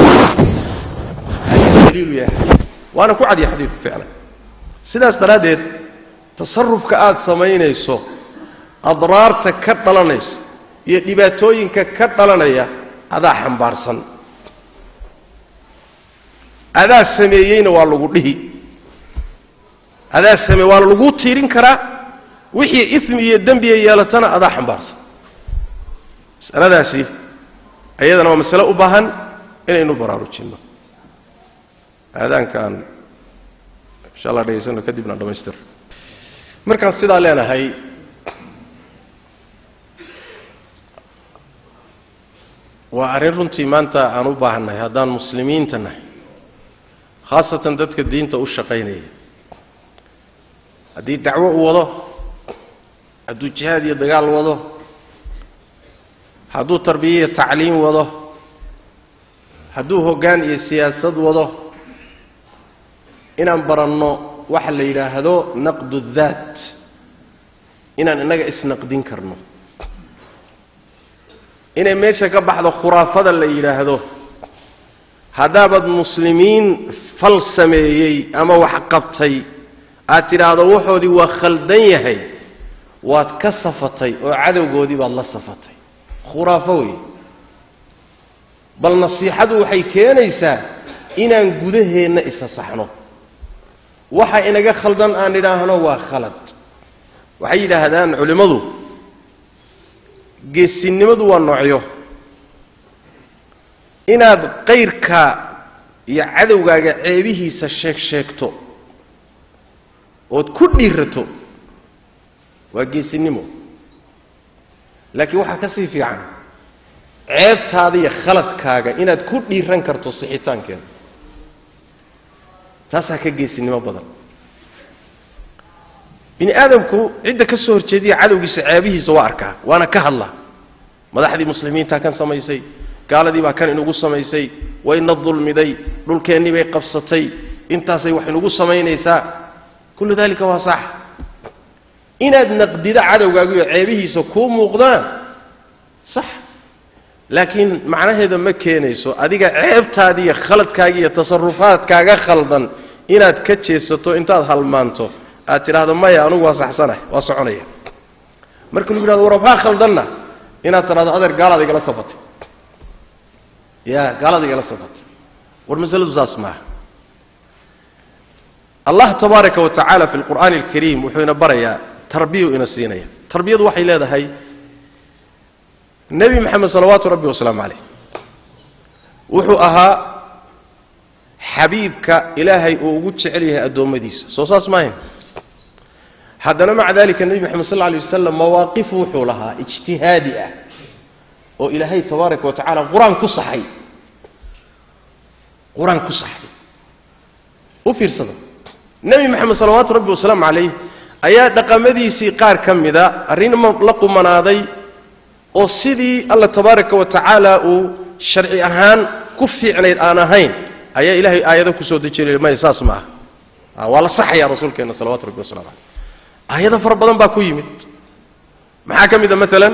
daliilu yahay waana ku cadiya xadiidku ficlan sidaas daraaddeed tasarufka aad samaynayso adraarta ka dhalanaysa iyo dhibaatooyinka ka dhalanaya adaa xambaarsan adaa sameeyeyna waa lagu dhihi adaa sameey waana laguu tiirin karaa wixii ismi iyo dembiga yeelatana adaa xambaarsan masaladaasi ayadana waa masale u baahan inaynu baraarujinno aadaankaan insha allah dhegaysano kadibna dhammaystir markaan sidaa leenahay waa arrin runtii maanta aan u baahannahay haddaan muslimiinta nahay khaasatan dadka diinta u shaqaynaya haddii dacwo u wado hadduu jihaad iyo dagaal wado hadduu tarbiya iyo tacliim wado hadduu hoggaan iyo siyaasad wado inaan baranno waxa la yidhaahdo naqdu daat inaan innaga isnaqdin karno inay meesha ka baxdo khuraafada la yidhaahdo haddaabaad muslimiin fal sameeyey ama wax qabtay aad tidhaahdo waxoodii waa khaldan yahay waad ka safatay oo cadowgoodii baad la safatay khuraafo wey bal nasiixadu waxay keenaysaa inaan gudaheenna isa saxno waxa inaga khaldan aan idhaahno waa khalad waxay yidhaahdaan culimmadu geesinimadu waa noocyo inaad qayrka iyo cadowgaaga ceebihiisa sheeg sheegto ood ku dhiirato waa geesinimo laakiin waxaa ka sii fiican ceebtaada iyo khaladkaaga inaad ku dhiiran karto sixitaankeeda taasaa ka geesinimo badan bini aadamku cidda ka soo horjeediya cadowgiisa ceebihiisa waa arkaa waana ka hadlaa madaxdii muslimiintaa kan samaysay gaaladii baa kan inugu samaysay wayna dulmiday dhulkeennii bay qabsatay intaasay wax inugu samaynaysaa kullu dalika waa sax inaad naqdido cadowgaagiyo ceebihiisa kuu muuqdaan sax laakiin macnaheeda ma keenayso adiga ceebtaadi iyo khaladkaaga iyo tasarufaadkaaga khaldan inaad ka jeesato intaad halmaanto aad tidhaahdo maya anugu waa saxsanah waa soconaya marka lagu yidhahdo war waxbaa khaldanna inaad tidhahdo adeer gaalaad igala safatay ya gaalaad igala safatay war masaladu saas maaha allah tabaaraka wa tacaala fi lqur'aani alkariim wuxuu ina barayaa tarbiyu ina siinaya tarbiyadu waxay leedahay nebi maxamed salawaatu rabbi wasalaamu calayh wuxuu ahaa xabiibka ilaahay uu ugu jecel yahay addoommadiisa soo saas maahayn haddana maca dalika nebi maxamed sal lla alay wasalam mawaaqif wuxuu lahaa ijtihaadi ah oo ilaahay tabaaraka wa tacala qur-aan ku saxay qur-aan ku saxay u fiirsada nebi maxamed salawaatu rabbi wasalaamu calayh ayaa dhaqamadiisii qaar ka mida arrin la qumanaaday oo sidii alla tabaaraka wa tacaala uu sharci ahaan ku fiicnayd aan ahayn ayaa ilaahay aayado kusoo dejinay maya saas ma aha waa la saxayaa rasuulkeenna salawatu rabbi wasalamu caleyh aayado fara badan baa ku yimid maxaa ka mid a maalan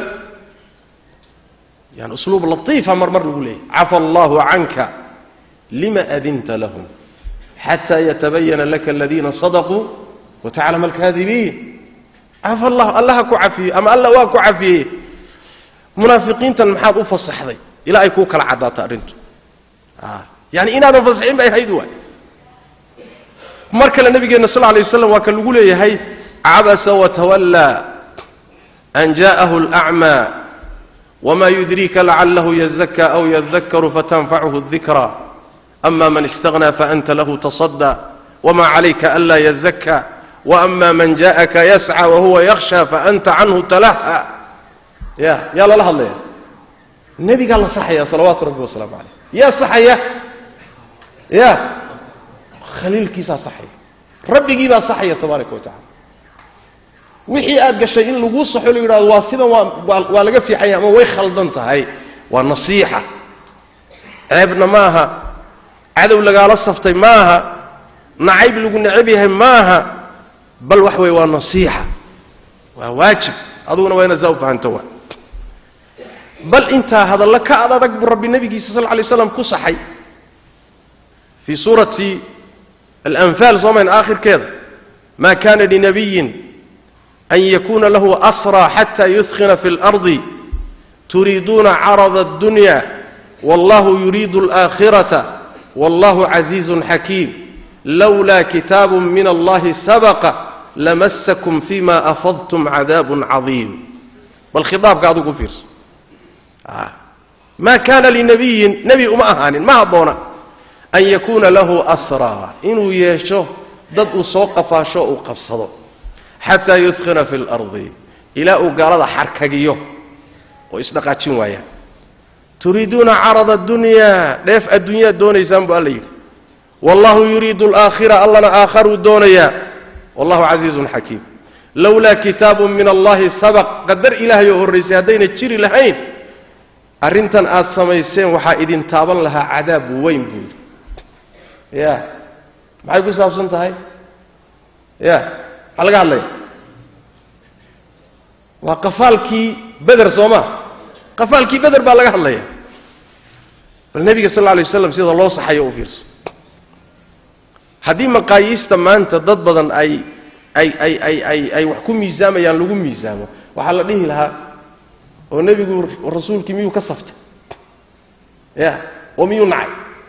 yani usluub latiifa mar mar lagu leeyahy cafa allahu canka lima adinta lahum xata yatabayana laka aladiina sadaquu wataclama alkaadibiin cafa allah allaha ku cafiyey ama alla waa ku cafiyey munaafiqiintan maxaad u fasaxday ilaa ay kuu kala caddaato arrintu yani inaadan fasaxin bay ahayd waay mar kale nabigeenna sal lay waslam waa ka lagu leeyahay cabasa watawallaa an jaءahu اlأcmى wma yudriika lacalahu yazaka aw yadakaru fatanfachu الdikra ama man istaghnى faanta lahu taصadى wma calayka anla yazaka وama man jaءaka yascى wahuwa yakhshى faanta canhu talaha ya yaa lala hadlaya nebigaa la saxaya salawaatu rabbi wasalaamu calayh yaa saxaya ya khaliilkiisaa saxaya rabbigii baa saxaya tabaaraka wa tacala wixii aad gashay in laguu saxo la yidhahdo waa sidan waa waa laga fiixanya ama way khaldan tahay waa nasiixa ceebna ma aha cadow lagaala saftay ma aha nacayb lagu necab yahay ma aha bal wax weeye waa nasiixa waa waajib aduguna waa inaad saa u fahanto waa bal intaa hadallo ka ad adag buu rabbi nebigiisa sal lay slam ku saxay fii suurati alanfaal soo mayn aakhirkeeda ma kana linabiyin an yakuna lahu asraa xata yudkhina fi اlardi turiiduuna carada اddunya wallahu yuriidu اlآkhirata wallahu casiizun xakiim lowlaa kitaabu min allahi sabaqa lamasakum fima afadtum cadaabun cadiim bal khitaabka adigu fiirso ma kana linabiyin nebi uma ahaanin ma habboona an yakuuna lahu asraa inuu yeesho dad uu soo qafaasho uu qabsado xataa yudkhina fi اlardi ilaa uu gaalada xarkagiyo oo isdhaqaajin waayaan turiiduuna carada addunya dheef adduunyaad doonaysaan bu alla yidhi wallahu yuriidu alaakhira allana aakharuu doonayaa wallahu casiizun xakiim lowlaa kitaabu min allahi sabaq qadar ilaahay oo horraysay haddayna jiri lahayn arrintan aad samayseen waxaa idin taaban lahaa cadaab weyn buu yidhi ya maxay ku saabsan tahay ya maxaa laga hadlaya waa qafaalkii beder soo ma qafaalkii beder baa laga hadlaya bal nebiga sal alla alay waslam sida loo saxayo u fiirso haddii maqaayiista maanta dad badan ay ay ay ay ay ay wax ku miisaamayaan lagu miisaamo waxaa la dhihi lahaa oo nebigu rasuulkii miyuu ka saftay ya oo miyuu nacay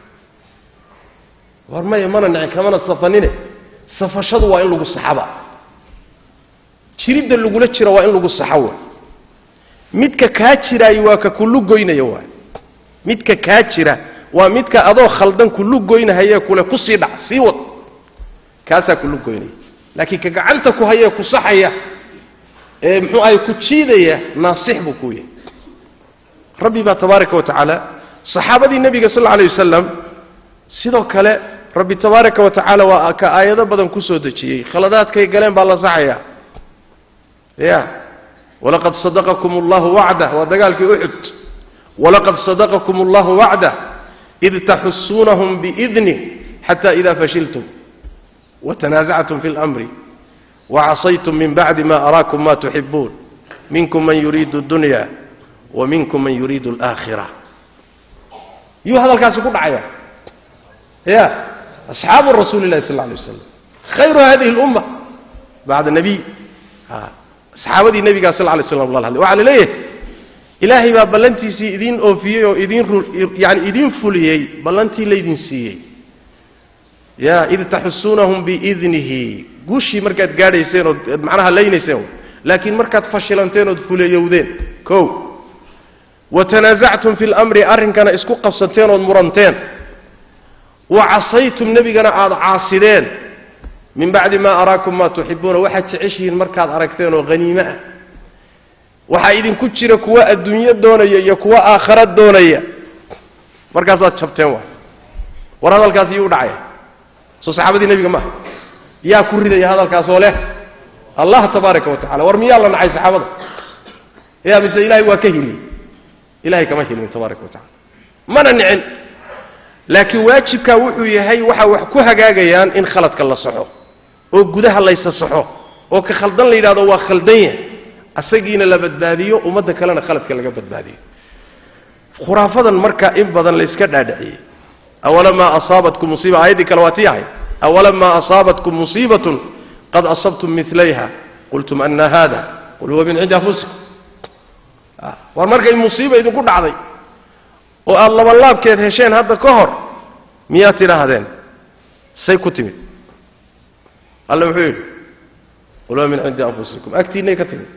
war maya mana nacin kamana safanine safashadu waa in lagu saxaba jiridda lagula jira waa in lagu saxo wa midka kaa jiraayi waa ka kullu goynaya waay midka kaa jira waa midka adoo khaldan kullu goynahayee kule ku sii dhac sii wad kaasaa kullu goynaya laakiin ka gacanta ku hayee ku saxaya ee muxuu ahay ku jiidaya naasix buu kuu yahay rabbi baa tabaaraka wa tacaala saxaabadii nebiga sal alla alay wasalam sidoo kale rabbi tabaaraka wa tacaala waa ka aayado badan ku soo dejiyey khaladaadkay galeen baa la saxaya ya walaqad sadaqakum allahu wacdah waa dagaalkii uxud walaqad sadaqakum allahu wacdah id taxusuunahum biidnih xata ida fashiltum watanaasactum fi اlamri wacasaytum min bacdi ma araakum ma tuxibuun minkum man yuriidu اdunya wa minkum man yuriidu اlaakhira yuu hadalkaasi ku dhacaya ya asxaabu rasuuli اllahi sal lla alay waslam khayru hadihi اlumma bacda nabiy saxaabadii nebigaa sal lay slam lala hadlay waxaa la leeyahay ilaahay baa ballantiisii idiin oofiyey oo idiin yani idiin fuliyey ballantii laydin siiyey ya id taxusuunahum biidnihi guushii markaad gaadhayseen ood macnaha laynayseen laakiin markaad fashilanteen ood fuleyowdeen o wa tanaasactum fi lamri arrinkana isku qabsateen ood muranteen wa casaytum nebigana aada caasideen min bacdi maa araakum maa tuxibuuna waxaad jeceshihiin markaad aragteen oo haniime ah waxaa idinku jira kuwa adduunyo doonaya iyo kuwa aakhara doonaya markaasaad jabteen waay war hadalkaas iyuu dhacaya soo saxaabadii nebiga maaha yaa ku ridaya hadalkaasoo leh allah tabaaraka wa tacala war miyaa la nacay saxaabada yaa mise ilahay waa ka hiliyey ilahay kama hilmin tabaaraka wa tacala mana nicin laakiin waajibkaa wuxuu yahay waxaa wax ku hagaagayaan in khaladka la saxo oo gudaha laysa saxo oo ka khaldan la yidhahdo waa khaldan yahay asagiina la badbaadiyo ummadda kalena khaladka laga badbaadiyo khuraafadan marka in badan layska dhaadhiciyey awalamaa asaabatkum musiiba aayaddii kale waa tii ahay awalamaa asaabatkum musiibatun qad asabtum milayha qultum ana hada qul huwa min cindi anfusikum war markay musiiba idinku dhacday oo aada labanlaabkeed hesheen hadda ka hor miyaad tidhaahdeen say ku timid alla wuxuu yidhi qul huwa min cindi anfusikum agtiinnay ka timid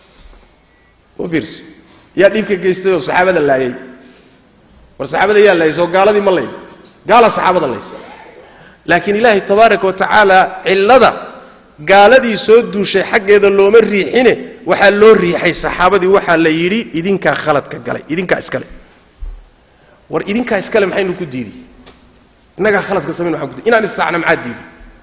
u fiirso yaa dhiibka geystay oo saxaabada laayay war saxaabada yaa laayay soo gaaladii ma layn gaala saxaabada laysa laakiin ilaahay tabaaraka wa tacaala cillada gaaladii soo duushay xaggeeda looma riixine waxaa loo riixay saxaabadii waxaa la yidhi idinkaa khaladka galay idinkaa iskale war idinkaa iskale maxaynu ku diiday innagaa khaladka samayn waxaan ku diiday inaan issaacna maxaa diiday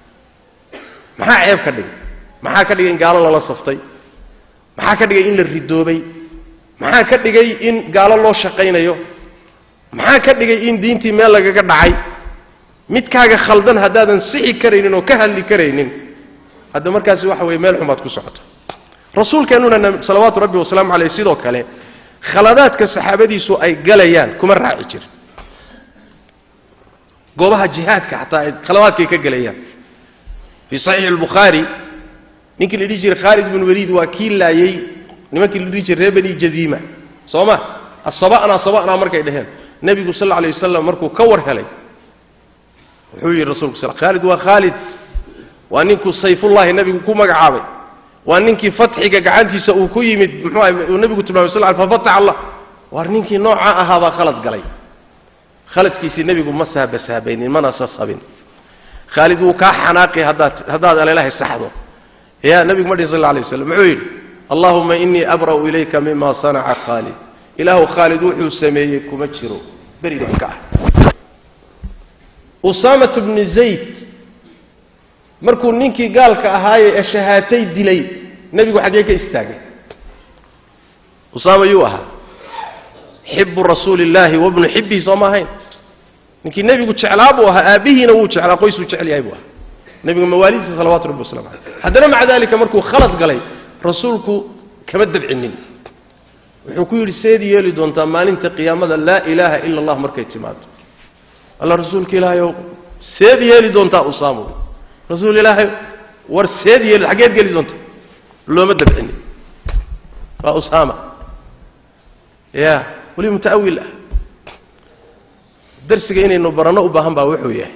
maxaa ceeb ka dhigay maxaa ka dhigay in gaalo lala saftay maxaa ka dhigay in la ridoobay maxaa ka dhigay in gaalo loo shaqaynayo maxaa ka dhigay in diintii meel lagaga dhacay midkaaga khaldan haddaadan sixi karaynin oo ka hadli karaynin hadda markaasi waxa weeye meel xumaad ku socota rasuulkeennuna salawaatu rabbi wasalaamu caleyh sidoo kale khaladaadka saxaabadiisu ay galayaan kuma raaci jir goobaha jihaadka xataa ay khaladaadkay ka gelayaan fii saxiixi albukhaari ninkii la dhihi jiray khaalid bin waliid waa kii laayey nimankii la dhihi jiray reer bani jadiima soo ma asaba'naa saba'naa markay dhaheen nebigu sal alla alay wasalam markuu ka war helay wuxuu yidhi rasulku sal khaalid waa khaalid waa ninkuu sayfullahi nebigu ku magacaabay waa ninkii fatxiga gacantiisa uu ku yimid muxuu ahay uu nebigu tilmaamay sal fafatax allah waar ninkii noocaa ahaabaa khalad galay khaladkiisii nebigu ma saabasaabaynin mana sasabin khaalid wuu kaa xanaaqi haddaad haddaad aleelahay saxdo ya nebigu ma dhihin sal alla alay waslam muxuu yidhi allahuma inii abra'u ilayka mima sanaca khaalid ilaahu khaalid wuxuu sameeyey kuma jiro beri baan ka ah usaamat bni zayd markuu ninkii gaalka ahaaye ee shahaatay dilay nebigu xaggee ka istaagay usaama yuu ahaa xibu rasuuli illaahi wabnu xibbihi soo ma ahayn ninkii nebigu jeclaa buu ahaa aabbihiina wuu jeclaa qoysuu jecel yahay buu ahaa nebigu mawaalidiisa salawatu rabbi waslamu caleyh haddana maca dalika markuu khalad galay rasuulku kama dabcinin wuxuu ku yidhi seed yeeli doontaa maalinta qiyaamada laa ilaaha ila allah markay timaado alla rasuulka ilaahayow seed yeeli doontaa usaamo rasuul ilaahay war seed yeeli xaggeed geli doonta looma dabcinin waa usaama ya weli muta'awil ah darsiga inaynu baranno u baahan baa wuxuu yahay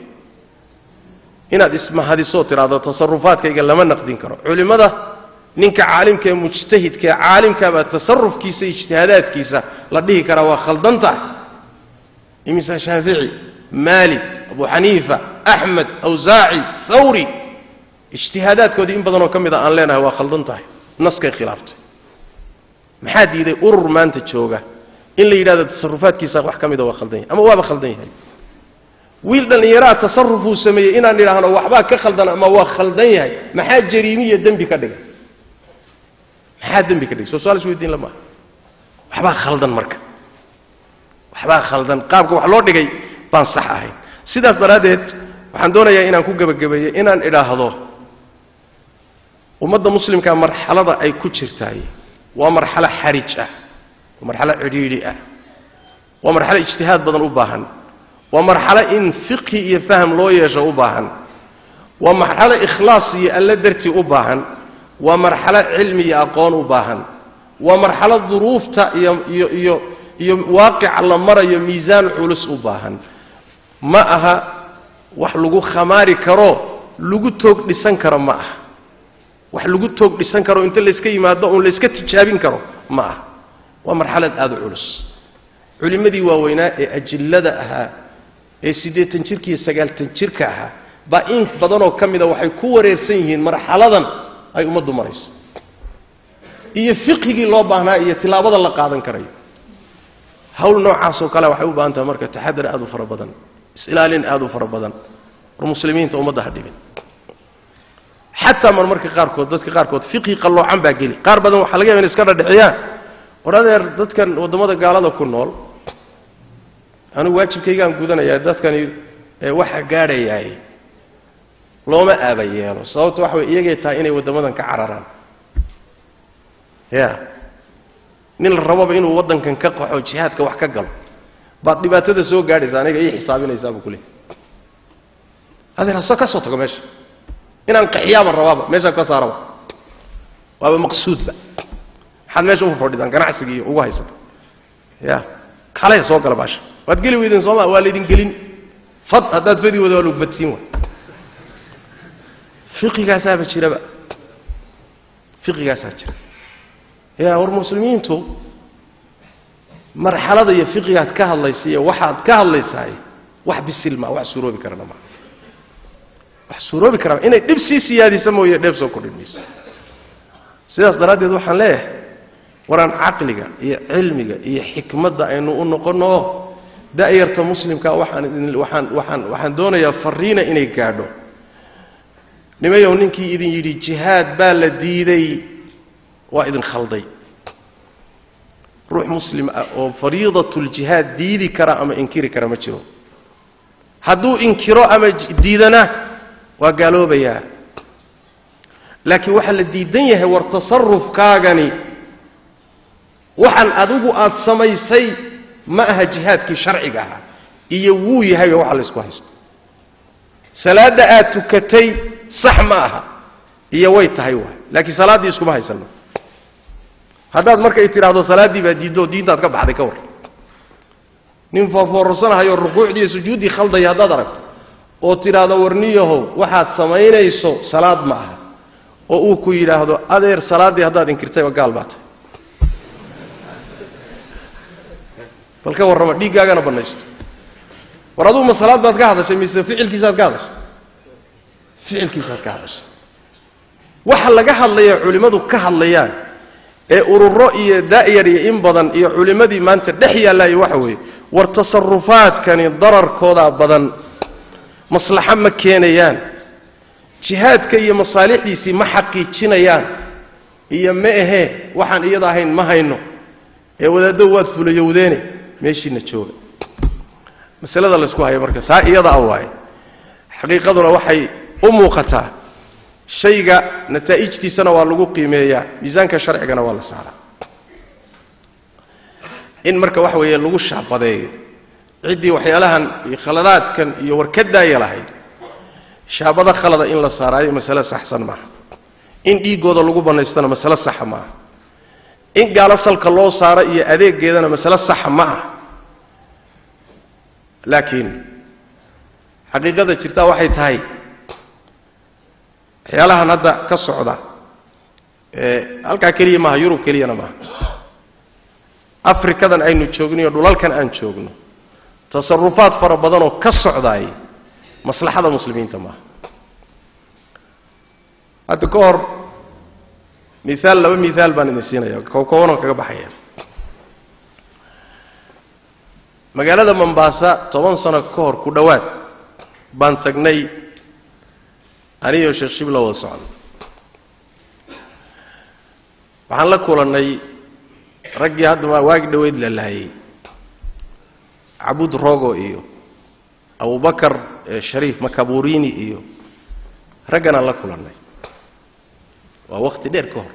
inaad ismahadisoo tidhaahdo tasarufaadkayga lama naqdin karo culimmada ninka caalimka ee mujtahidka ee caalimkaabaa tasarufkiisa ijtihaadaadkiisa la dhihi karaa waa khaldan tahay imisa shaafici maalik abu xaniifa axmed awsaaci thawri ijtihaadaadkoodii in badanoo ka mid a aan leenahay waa khaldan tahay naskay khilaaftay maxaa diiday urur maanta jooga in la yidhahdo tasarufaadkiisa wax ka mida waa khaldan yahay ama waaba khaldan yahay wiil dhallinyaraa tasarufuu sameeyey inaan idhaahno waxbaa ka khaldan ama waa khaldan yahay maxaa jariimiya dembi ka dhigay maxaa dembi ka dhigay soo suaal isweydiin la maaha waxbaa khaldan marka waxbaa khaldan qaabka wax loo dhigay baan sax ahayn sidaas daraaddeed waxaan doonayaa inaan ku gebagabeeyo inaan idhaahdo ummadda muslimka marxalada ay ku jirtaay waa marxalo xarij ah waa marxalo cidhiidhi ah waa marxalo ijtihaad badan u baahan waa marxalo in fiqhi iyo faham loo yeesho u baahan waa marxalo ikhlaas iyo alle dartii u baahan waa marxalo cilmi iyo aqoon u baahan waa marxalo duruufta iyo iyo iyo iyo waaqica la marayo miisaan culus u baahan ma aha wax lagu khamaari karo lagu toog dhisan karo ma aha wax lagu toog dhisan karo inta layska yimaado uun layska tijaabin karo ma aha waa marxalad aada u culus culimmadii waaweynaa ee ajillada ahaa ee siddeetan jirka iyo sagaaltan jirka ahaa baa in badanoo ka mida waxay ku wareersan yihiin marxaladan ay ummaddu marayso iyo fiqhigii loo baahnaa iyo tilaabada la qaadan karayo hawl noocaasoo kale waxay u baahan tahay marka taxadar aad u fara badan is-ilaalin aad u fara badan war muslimiinta ummadda ha dhibin xataa mar marka qaarkood dadka qaarkood fiqhi qalloocan baa geli qaar badan waxaa laga yaba in iska dhadhiciyaan war adeer dadkan waddamada gaalada ku nool anigu waajibkaygaan gudanayaa dadkani waxa gaadhayaay looma aaba yeelo sababto waxa way iyagay tahay inay waddamadan ka cararaan ya nin la rababa inuu waddankan ka qaxo jihaadka wax ka galo baad dhibaatada soo gaadhaysa aniga ii xisaabinaysaa buu ku leey adeer hase ka soo tago meesha inaan qaxiyaaba rabaaba meeshaan ka saaraba waaba maqsuudba maxaad meesha ugu fadhidaan ganacsigii ugu haysata ya kale soo gala baasha waad geli weydeen sooma waa laydin gelin fad haddaad fadi wada waa lagu badsiin waay fiqigaasaaba jiraba fiqigaasaa jira ya war muslimiintu marxalada iyo fiqigaad ka hadlaysa iyo waxaad ka hadlaysaay wax bisil maa wax suuroobi karana maa wax suuroobi kara inay dhib sii siyaadisa mooye dheeb soo kordhin mayso sidaas daraaddeed waxaan leeyahay waraan caqliga iyo cilmiga iyo xikmadda aynu u noqonno da'yarta muslimka waxaan idin waxaan waxaan waxaan doonayaa fariina inay gaadho nimayow ninkii idin yidhi jihaad baa la diiday waa idin khalday ruux muslim ah oo fariidatuljihaad diidi kara ama inkiri kara ma jiro hadduu inkiro ama diidana waa gaaloobayaa laakiin waxaa la diidan yahay war tasarufkaagani waxaan adigu aad samaysay ma aha jihaadkii sharciga ahaa iyo wuu yahayba waxa laysku haysto salaadda aad tukatay sax ma aha iyo way tahay waay laakiin salaaddii iskuma haysanno haddaad markay tidhaahdo salaaddii baa diiddo diintaad ka baxday ka war nin foofoorsanahayoo rukuucdii iyo sujuuddii khaldaya haddaad aragto oo tidhaahdo warniyahow waxaad samaynayso salaad ma aha oo uu ku yidhaahdo adeer salaaddii haddaad inkirtayba gaal baa tahay bal ka warrama dhiiggaagana bannaysto war aduu ma salaad baad ka hadashay mise ficilkiisaad ka hadashay ficilkiisaad ka hadashay waxa laga hadlaya culimmadu ka hadlayaan ee ururo iyo da'yar iyo in badan iyo culimmadii maanta dhex yaallaayo waxa weeye war tasarufaadkani dararkoodaa badan maslaxo ma keenayaan jihaadka iyo masaalixdiisii ma xaqiijinayaan iyo ma ahee waxaan iyada ahayn ma hayno ee wadaaddo waad fulayowdeene meeshiina jooga masalada laysku hayo marka taa iyada a waaye xaqiiqaduna waxay u muuqataa shayga nataa'ijtiisana waa lagu qiimeeyaa miisaanka sharcigana waa la saaraa in marka waxa weeye lagu shaabadeeyo ciddii waxyaalahan iyo khaladaadkan iyo warkadaaya lahayd shaabado khalada in la saaraayo masale saxsan maaha in dhiiggooda lagu bannaystana masale saxa maaha in gaalo salka loo saaro iyo adeegeedana masale saxa ma ah laakiin xaqiiqada jirtaa waxay tahay waxyaalahan hadda ka socda ee halkaa keliya maaha yurub keliyana maaha afrikadan aynu joogniyo dhulalkan aan joogno tasarufaad fara badanoo ka socdaay maslaxada muslimiinta maaha hadda ka hor miaal laba miaal baan idin siinaya koobanoo kaga baxaya magaalada mombaasa toban sano ka hor ku dhowaad baan tagnay anigoo sheekh shibla wada socda waxaan la kulannay raggii hadda waagi dhoweyd la laayay cabud rogo iyo abubakar shariif makaburini iyo ragganaan la kulannay waa wakhti dheer ka hor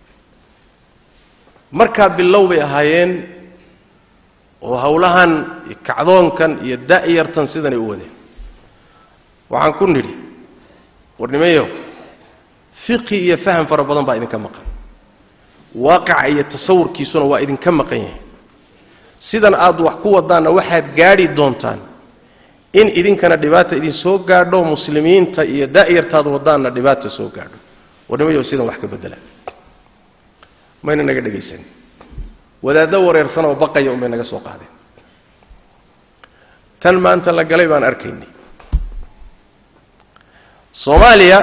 markaa bilow bay ahaayeen oo howlahan iyo kacdoonkan iyo da'yartan sidanay u wadeen waxaan ku nidhi warnimayo fiqi iyo faham fara badan baa idinka maqan waaqaca iyo tasawurkiisuna waa idinka maqan yahay sidan aad wax ku wadaanna waxaad gaadhi doontaan in idinkana dhibaata idin soo gaadho muslimiinta iyo daa'yartaad wadaanna dhibaata soo gaadho warnimayo sidan wax ka bedela mayna naga dhegaysanin wadaaddo wareersan oo baqaya unbay naga soo qaadeen tan maanta la galay baan arkaynay soomaaliya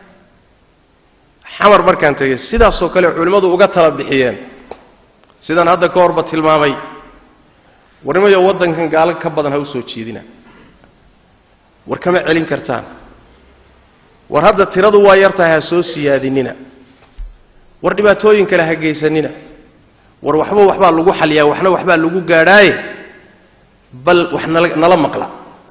xamar markaan tegay sidaasoo kale culimmadu uga tala bixiyeen sidaan hadda ka horba tilmaamay warnimayo waddankan gaalo ka badan ha u soo jiidina war kama celin kartaan war hadda tiradu waa yartahay ha soo siyaadinina war dhibaatooyin kale ha geysanina war waxba waxbaa lagu xaliyaa waxna waxbaa lagu gaadhaaye bal wax nala nala maqla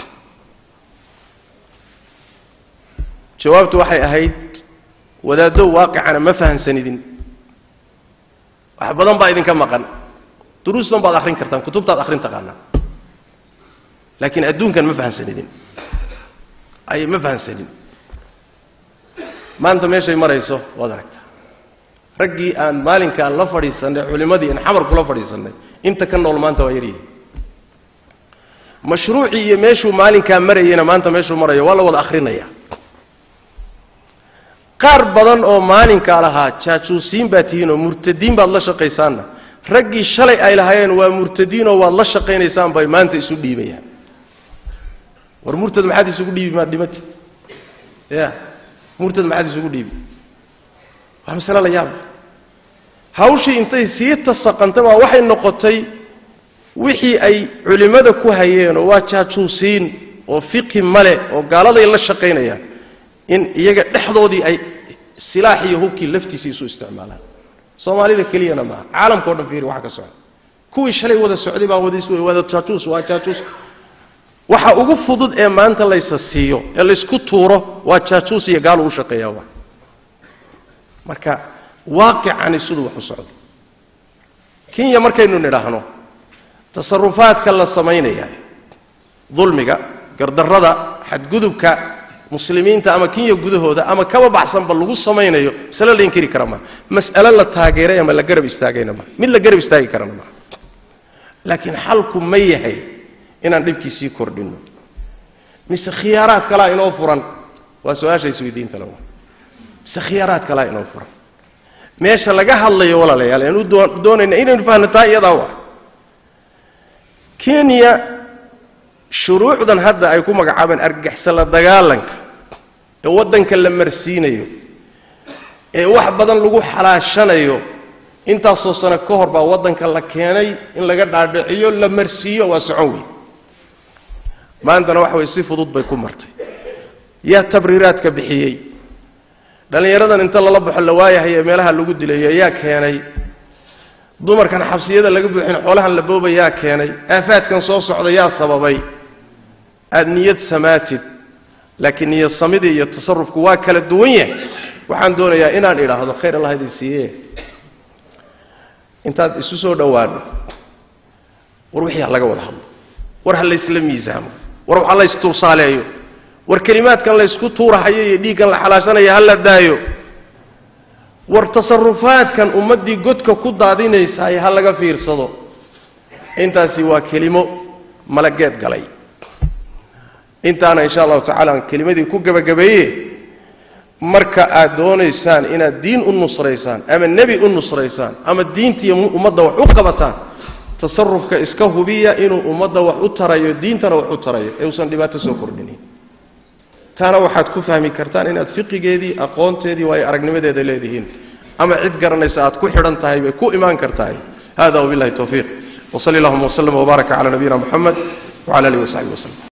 jawaabtu waxay ahayd wadaaddo waaqicana ma fahansanidin wax badan baa idinka maqan duruustan baad akhrin kartaan kutubtaad akhrin taqaanaan laakiin adduunkan ma fahansanidin ay ma fahansanin maanta meeshay marayso waad aragtaa raggii aan maalinkaan la fadhiisannay culimmadii aan xamar kula fadhiisannay inta ka nool maanta waa yaryihin mashruucii iyo meeshuu maalinkaa marayeyna maanta meeshuu marayo waa la wada akhrinaya qaar badan oo maalinkaa lahaa jaajuusiin baad tihiin oo murtadiin baad la shaqaysaanna raggii shalay ay lahaayeen waa murtadiinoo waad la shaqaynaysaan bay maanta isu dhiibayaan war murtad maxaad isugu dhiibi maad dhimati ya murtad maxaad isugu dhiibi waa masale la yaaba hawshii intay sii tasaqantay baa waxay noqotay wixii ay culimmada ku hayeenoo waa jaajuusiin oo fiqi male oo gaaladay la shaqaynayaan in iyaga dhexdoodii ay silaax iyo hubkii laftiisa isu isticmaalaan soomaalida keliyana maaha caalamka o dhan fiiri waxa ka socda kuwii shalay wada socday baa wada jaajuus waa jaajuus waxa ugu fudud ee maanta laysa siiyo ee laysku tuuro waa jaajuus iyo gaal uu shaqeeyaa wa marka waaqicani siduu wax u socdo kenya markaynu nidhaahno tasarufaadka la samaynaya dulmiga gardarrada xadgudubka muslimiinta ama kenya gudahooda ama kaba baxsanba lagu samaynayo masale la inkiri kara maa mas'alo la taageeray ama la garab istaagayna maa mid la garab istaagi karana maa laakiin xalku ma yahay inaan dhibkiisii kordhinno mise khiyaaraad kalaa inoo furan waa su-aasha isweydiinta lawa mise khiyaaraad kalaa inoo furan meesha laga hadlayo walaalayaal aan u doonayna inaynu fahno taa iyadaa wa kenya shuruucdan hadda ay ku magacaabeen argagaxsan la dagaalanka ee waddanka la marsiinayo ee wax badan lagu xalaashanayo intaasoo sano ka hor baa waddanka la keenay in laga dhaadhiciyo la marsiiyo waa socon wey maantana waxa weye si fudud bay ku martay yaa tabriiraadka bixiyey dhallinyaradan inta lala baxo la waayahay ee meelaha lagu dilayo yaa keenay dumarkan xabsiyada laga buuxin xoolahan la booba yaa keenay aafaadkan soo socda yaa sababay aada niyad samaatid laakiin niyad samidii iyo tasarufku waa kala duwan yahay waxaan doonayaa inaan idhaahdo khayr allah idin siiye intaad isu soo dhowaano war wixii ha laga wada hadlo war ha laysla miisaamo war ha laystuursaaleeyo war kelimaadkan laysku tuurahayo iyo dhiiggan la xalaashanaya ha la daayo war tasarufaadkan ummaddii godka ku daadinaysaay ha laga fiirsado intaasi waa kelimo malageed galay intaana insha allahu tacala aan kelimadii ku gebagabeeye marka aad doonaysaan inaad diin u nusraysaan ama nebi u nusraysaan ama diintiiyo ummadda wax u qabataan tasarufka iska hubiya inuu ummadda wax u tarayo diintana wax u tarayo ee uusan dhibaato soo kordhinin taana waxaad ku fahmi kartaan inaad fiqigeedii aqoonteedii waayo aragnimadeeda leedihiin ama cid garanaysa aad ku xidhan tahay bay ku imaan kartahay hada wabillahi towfiiq wsali allahuma wslm wbaaraka cala nabiyina muxamed wcala alihi wasaxbi waslem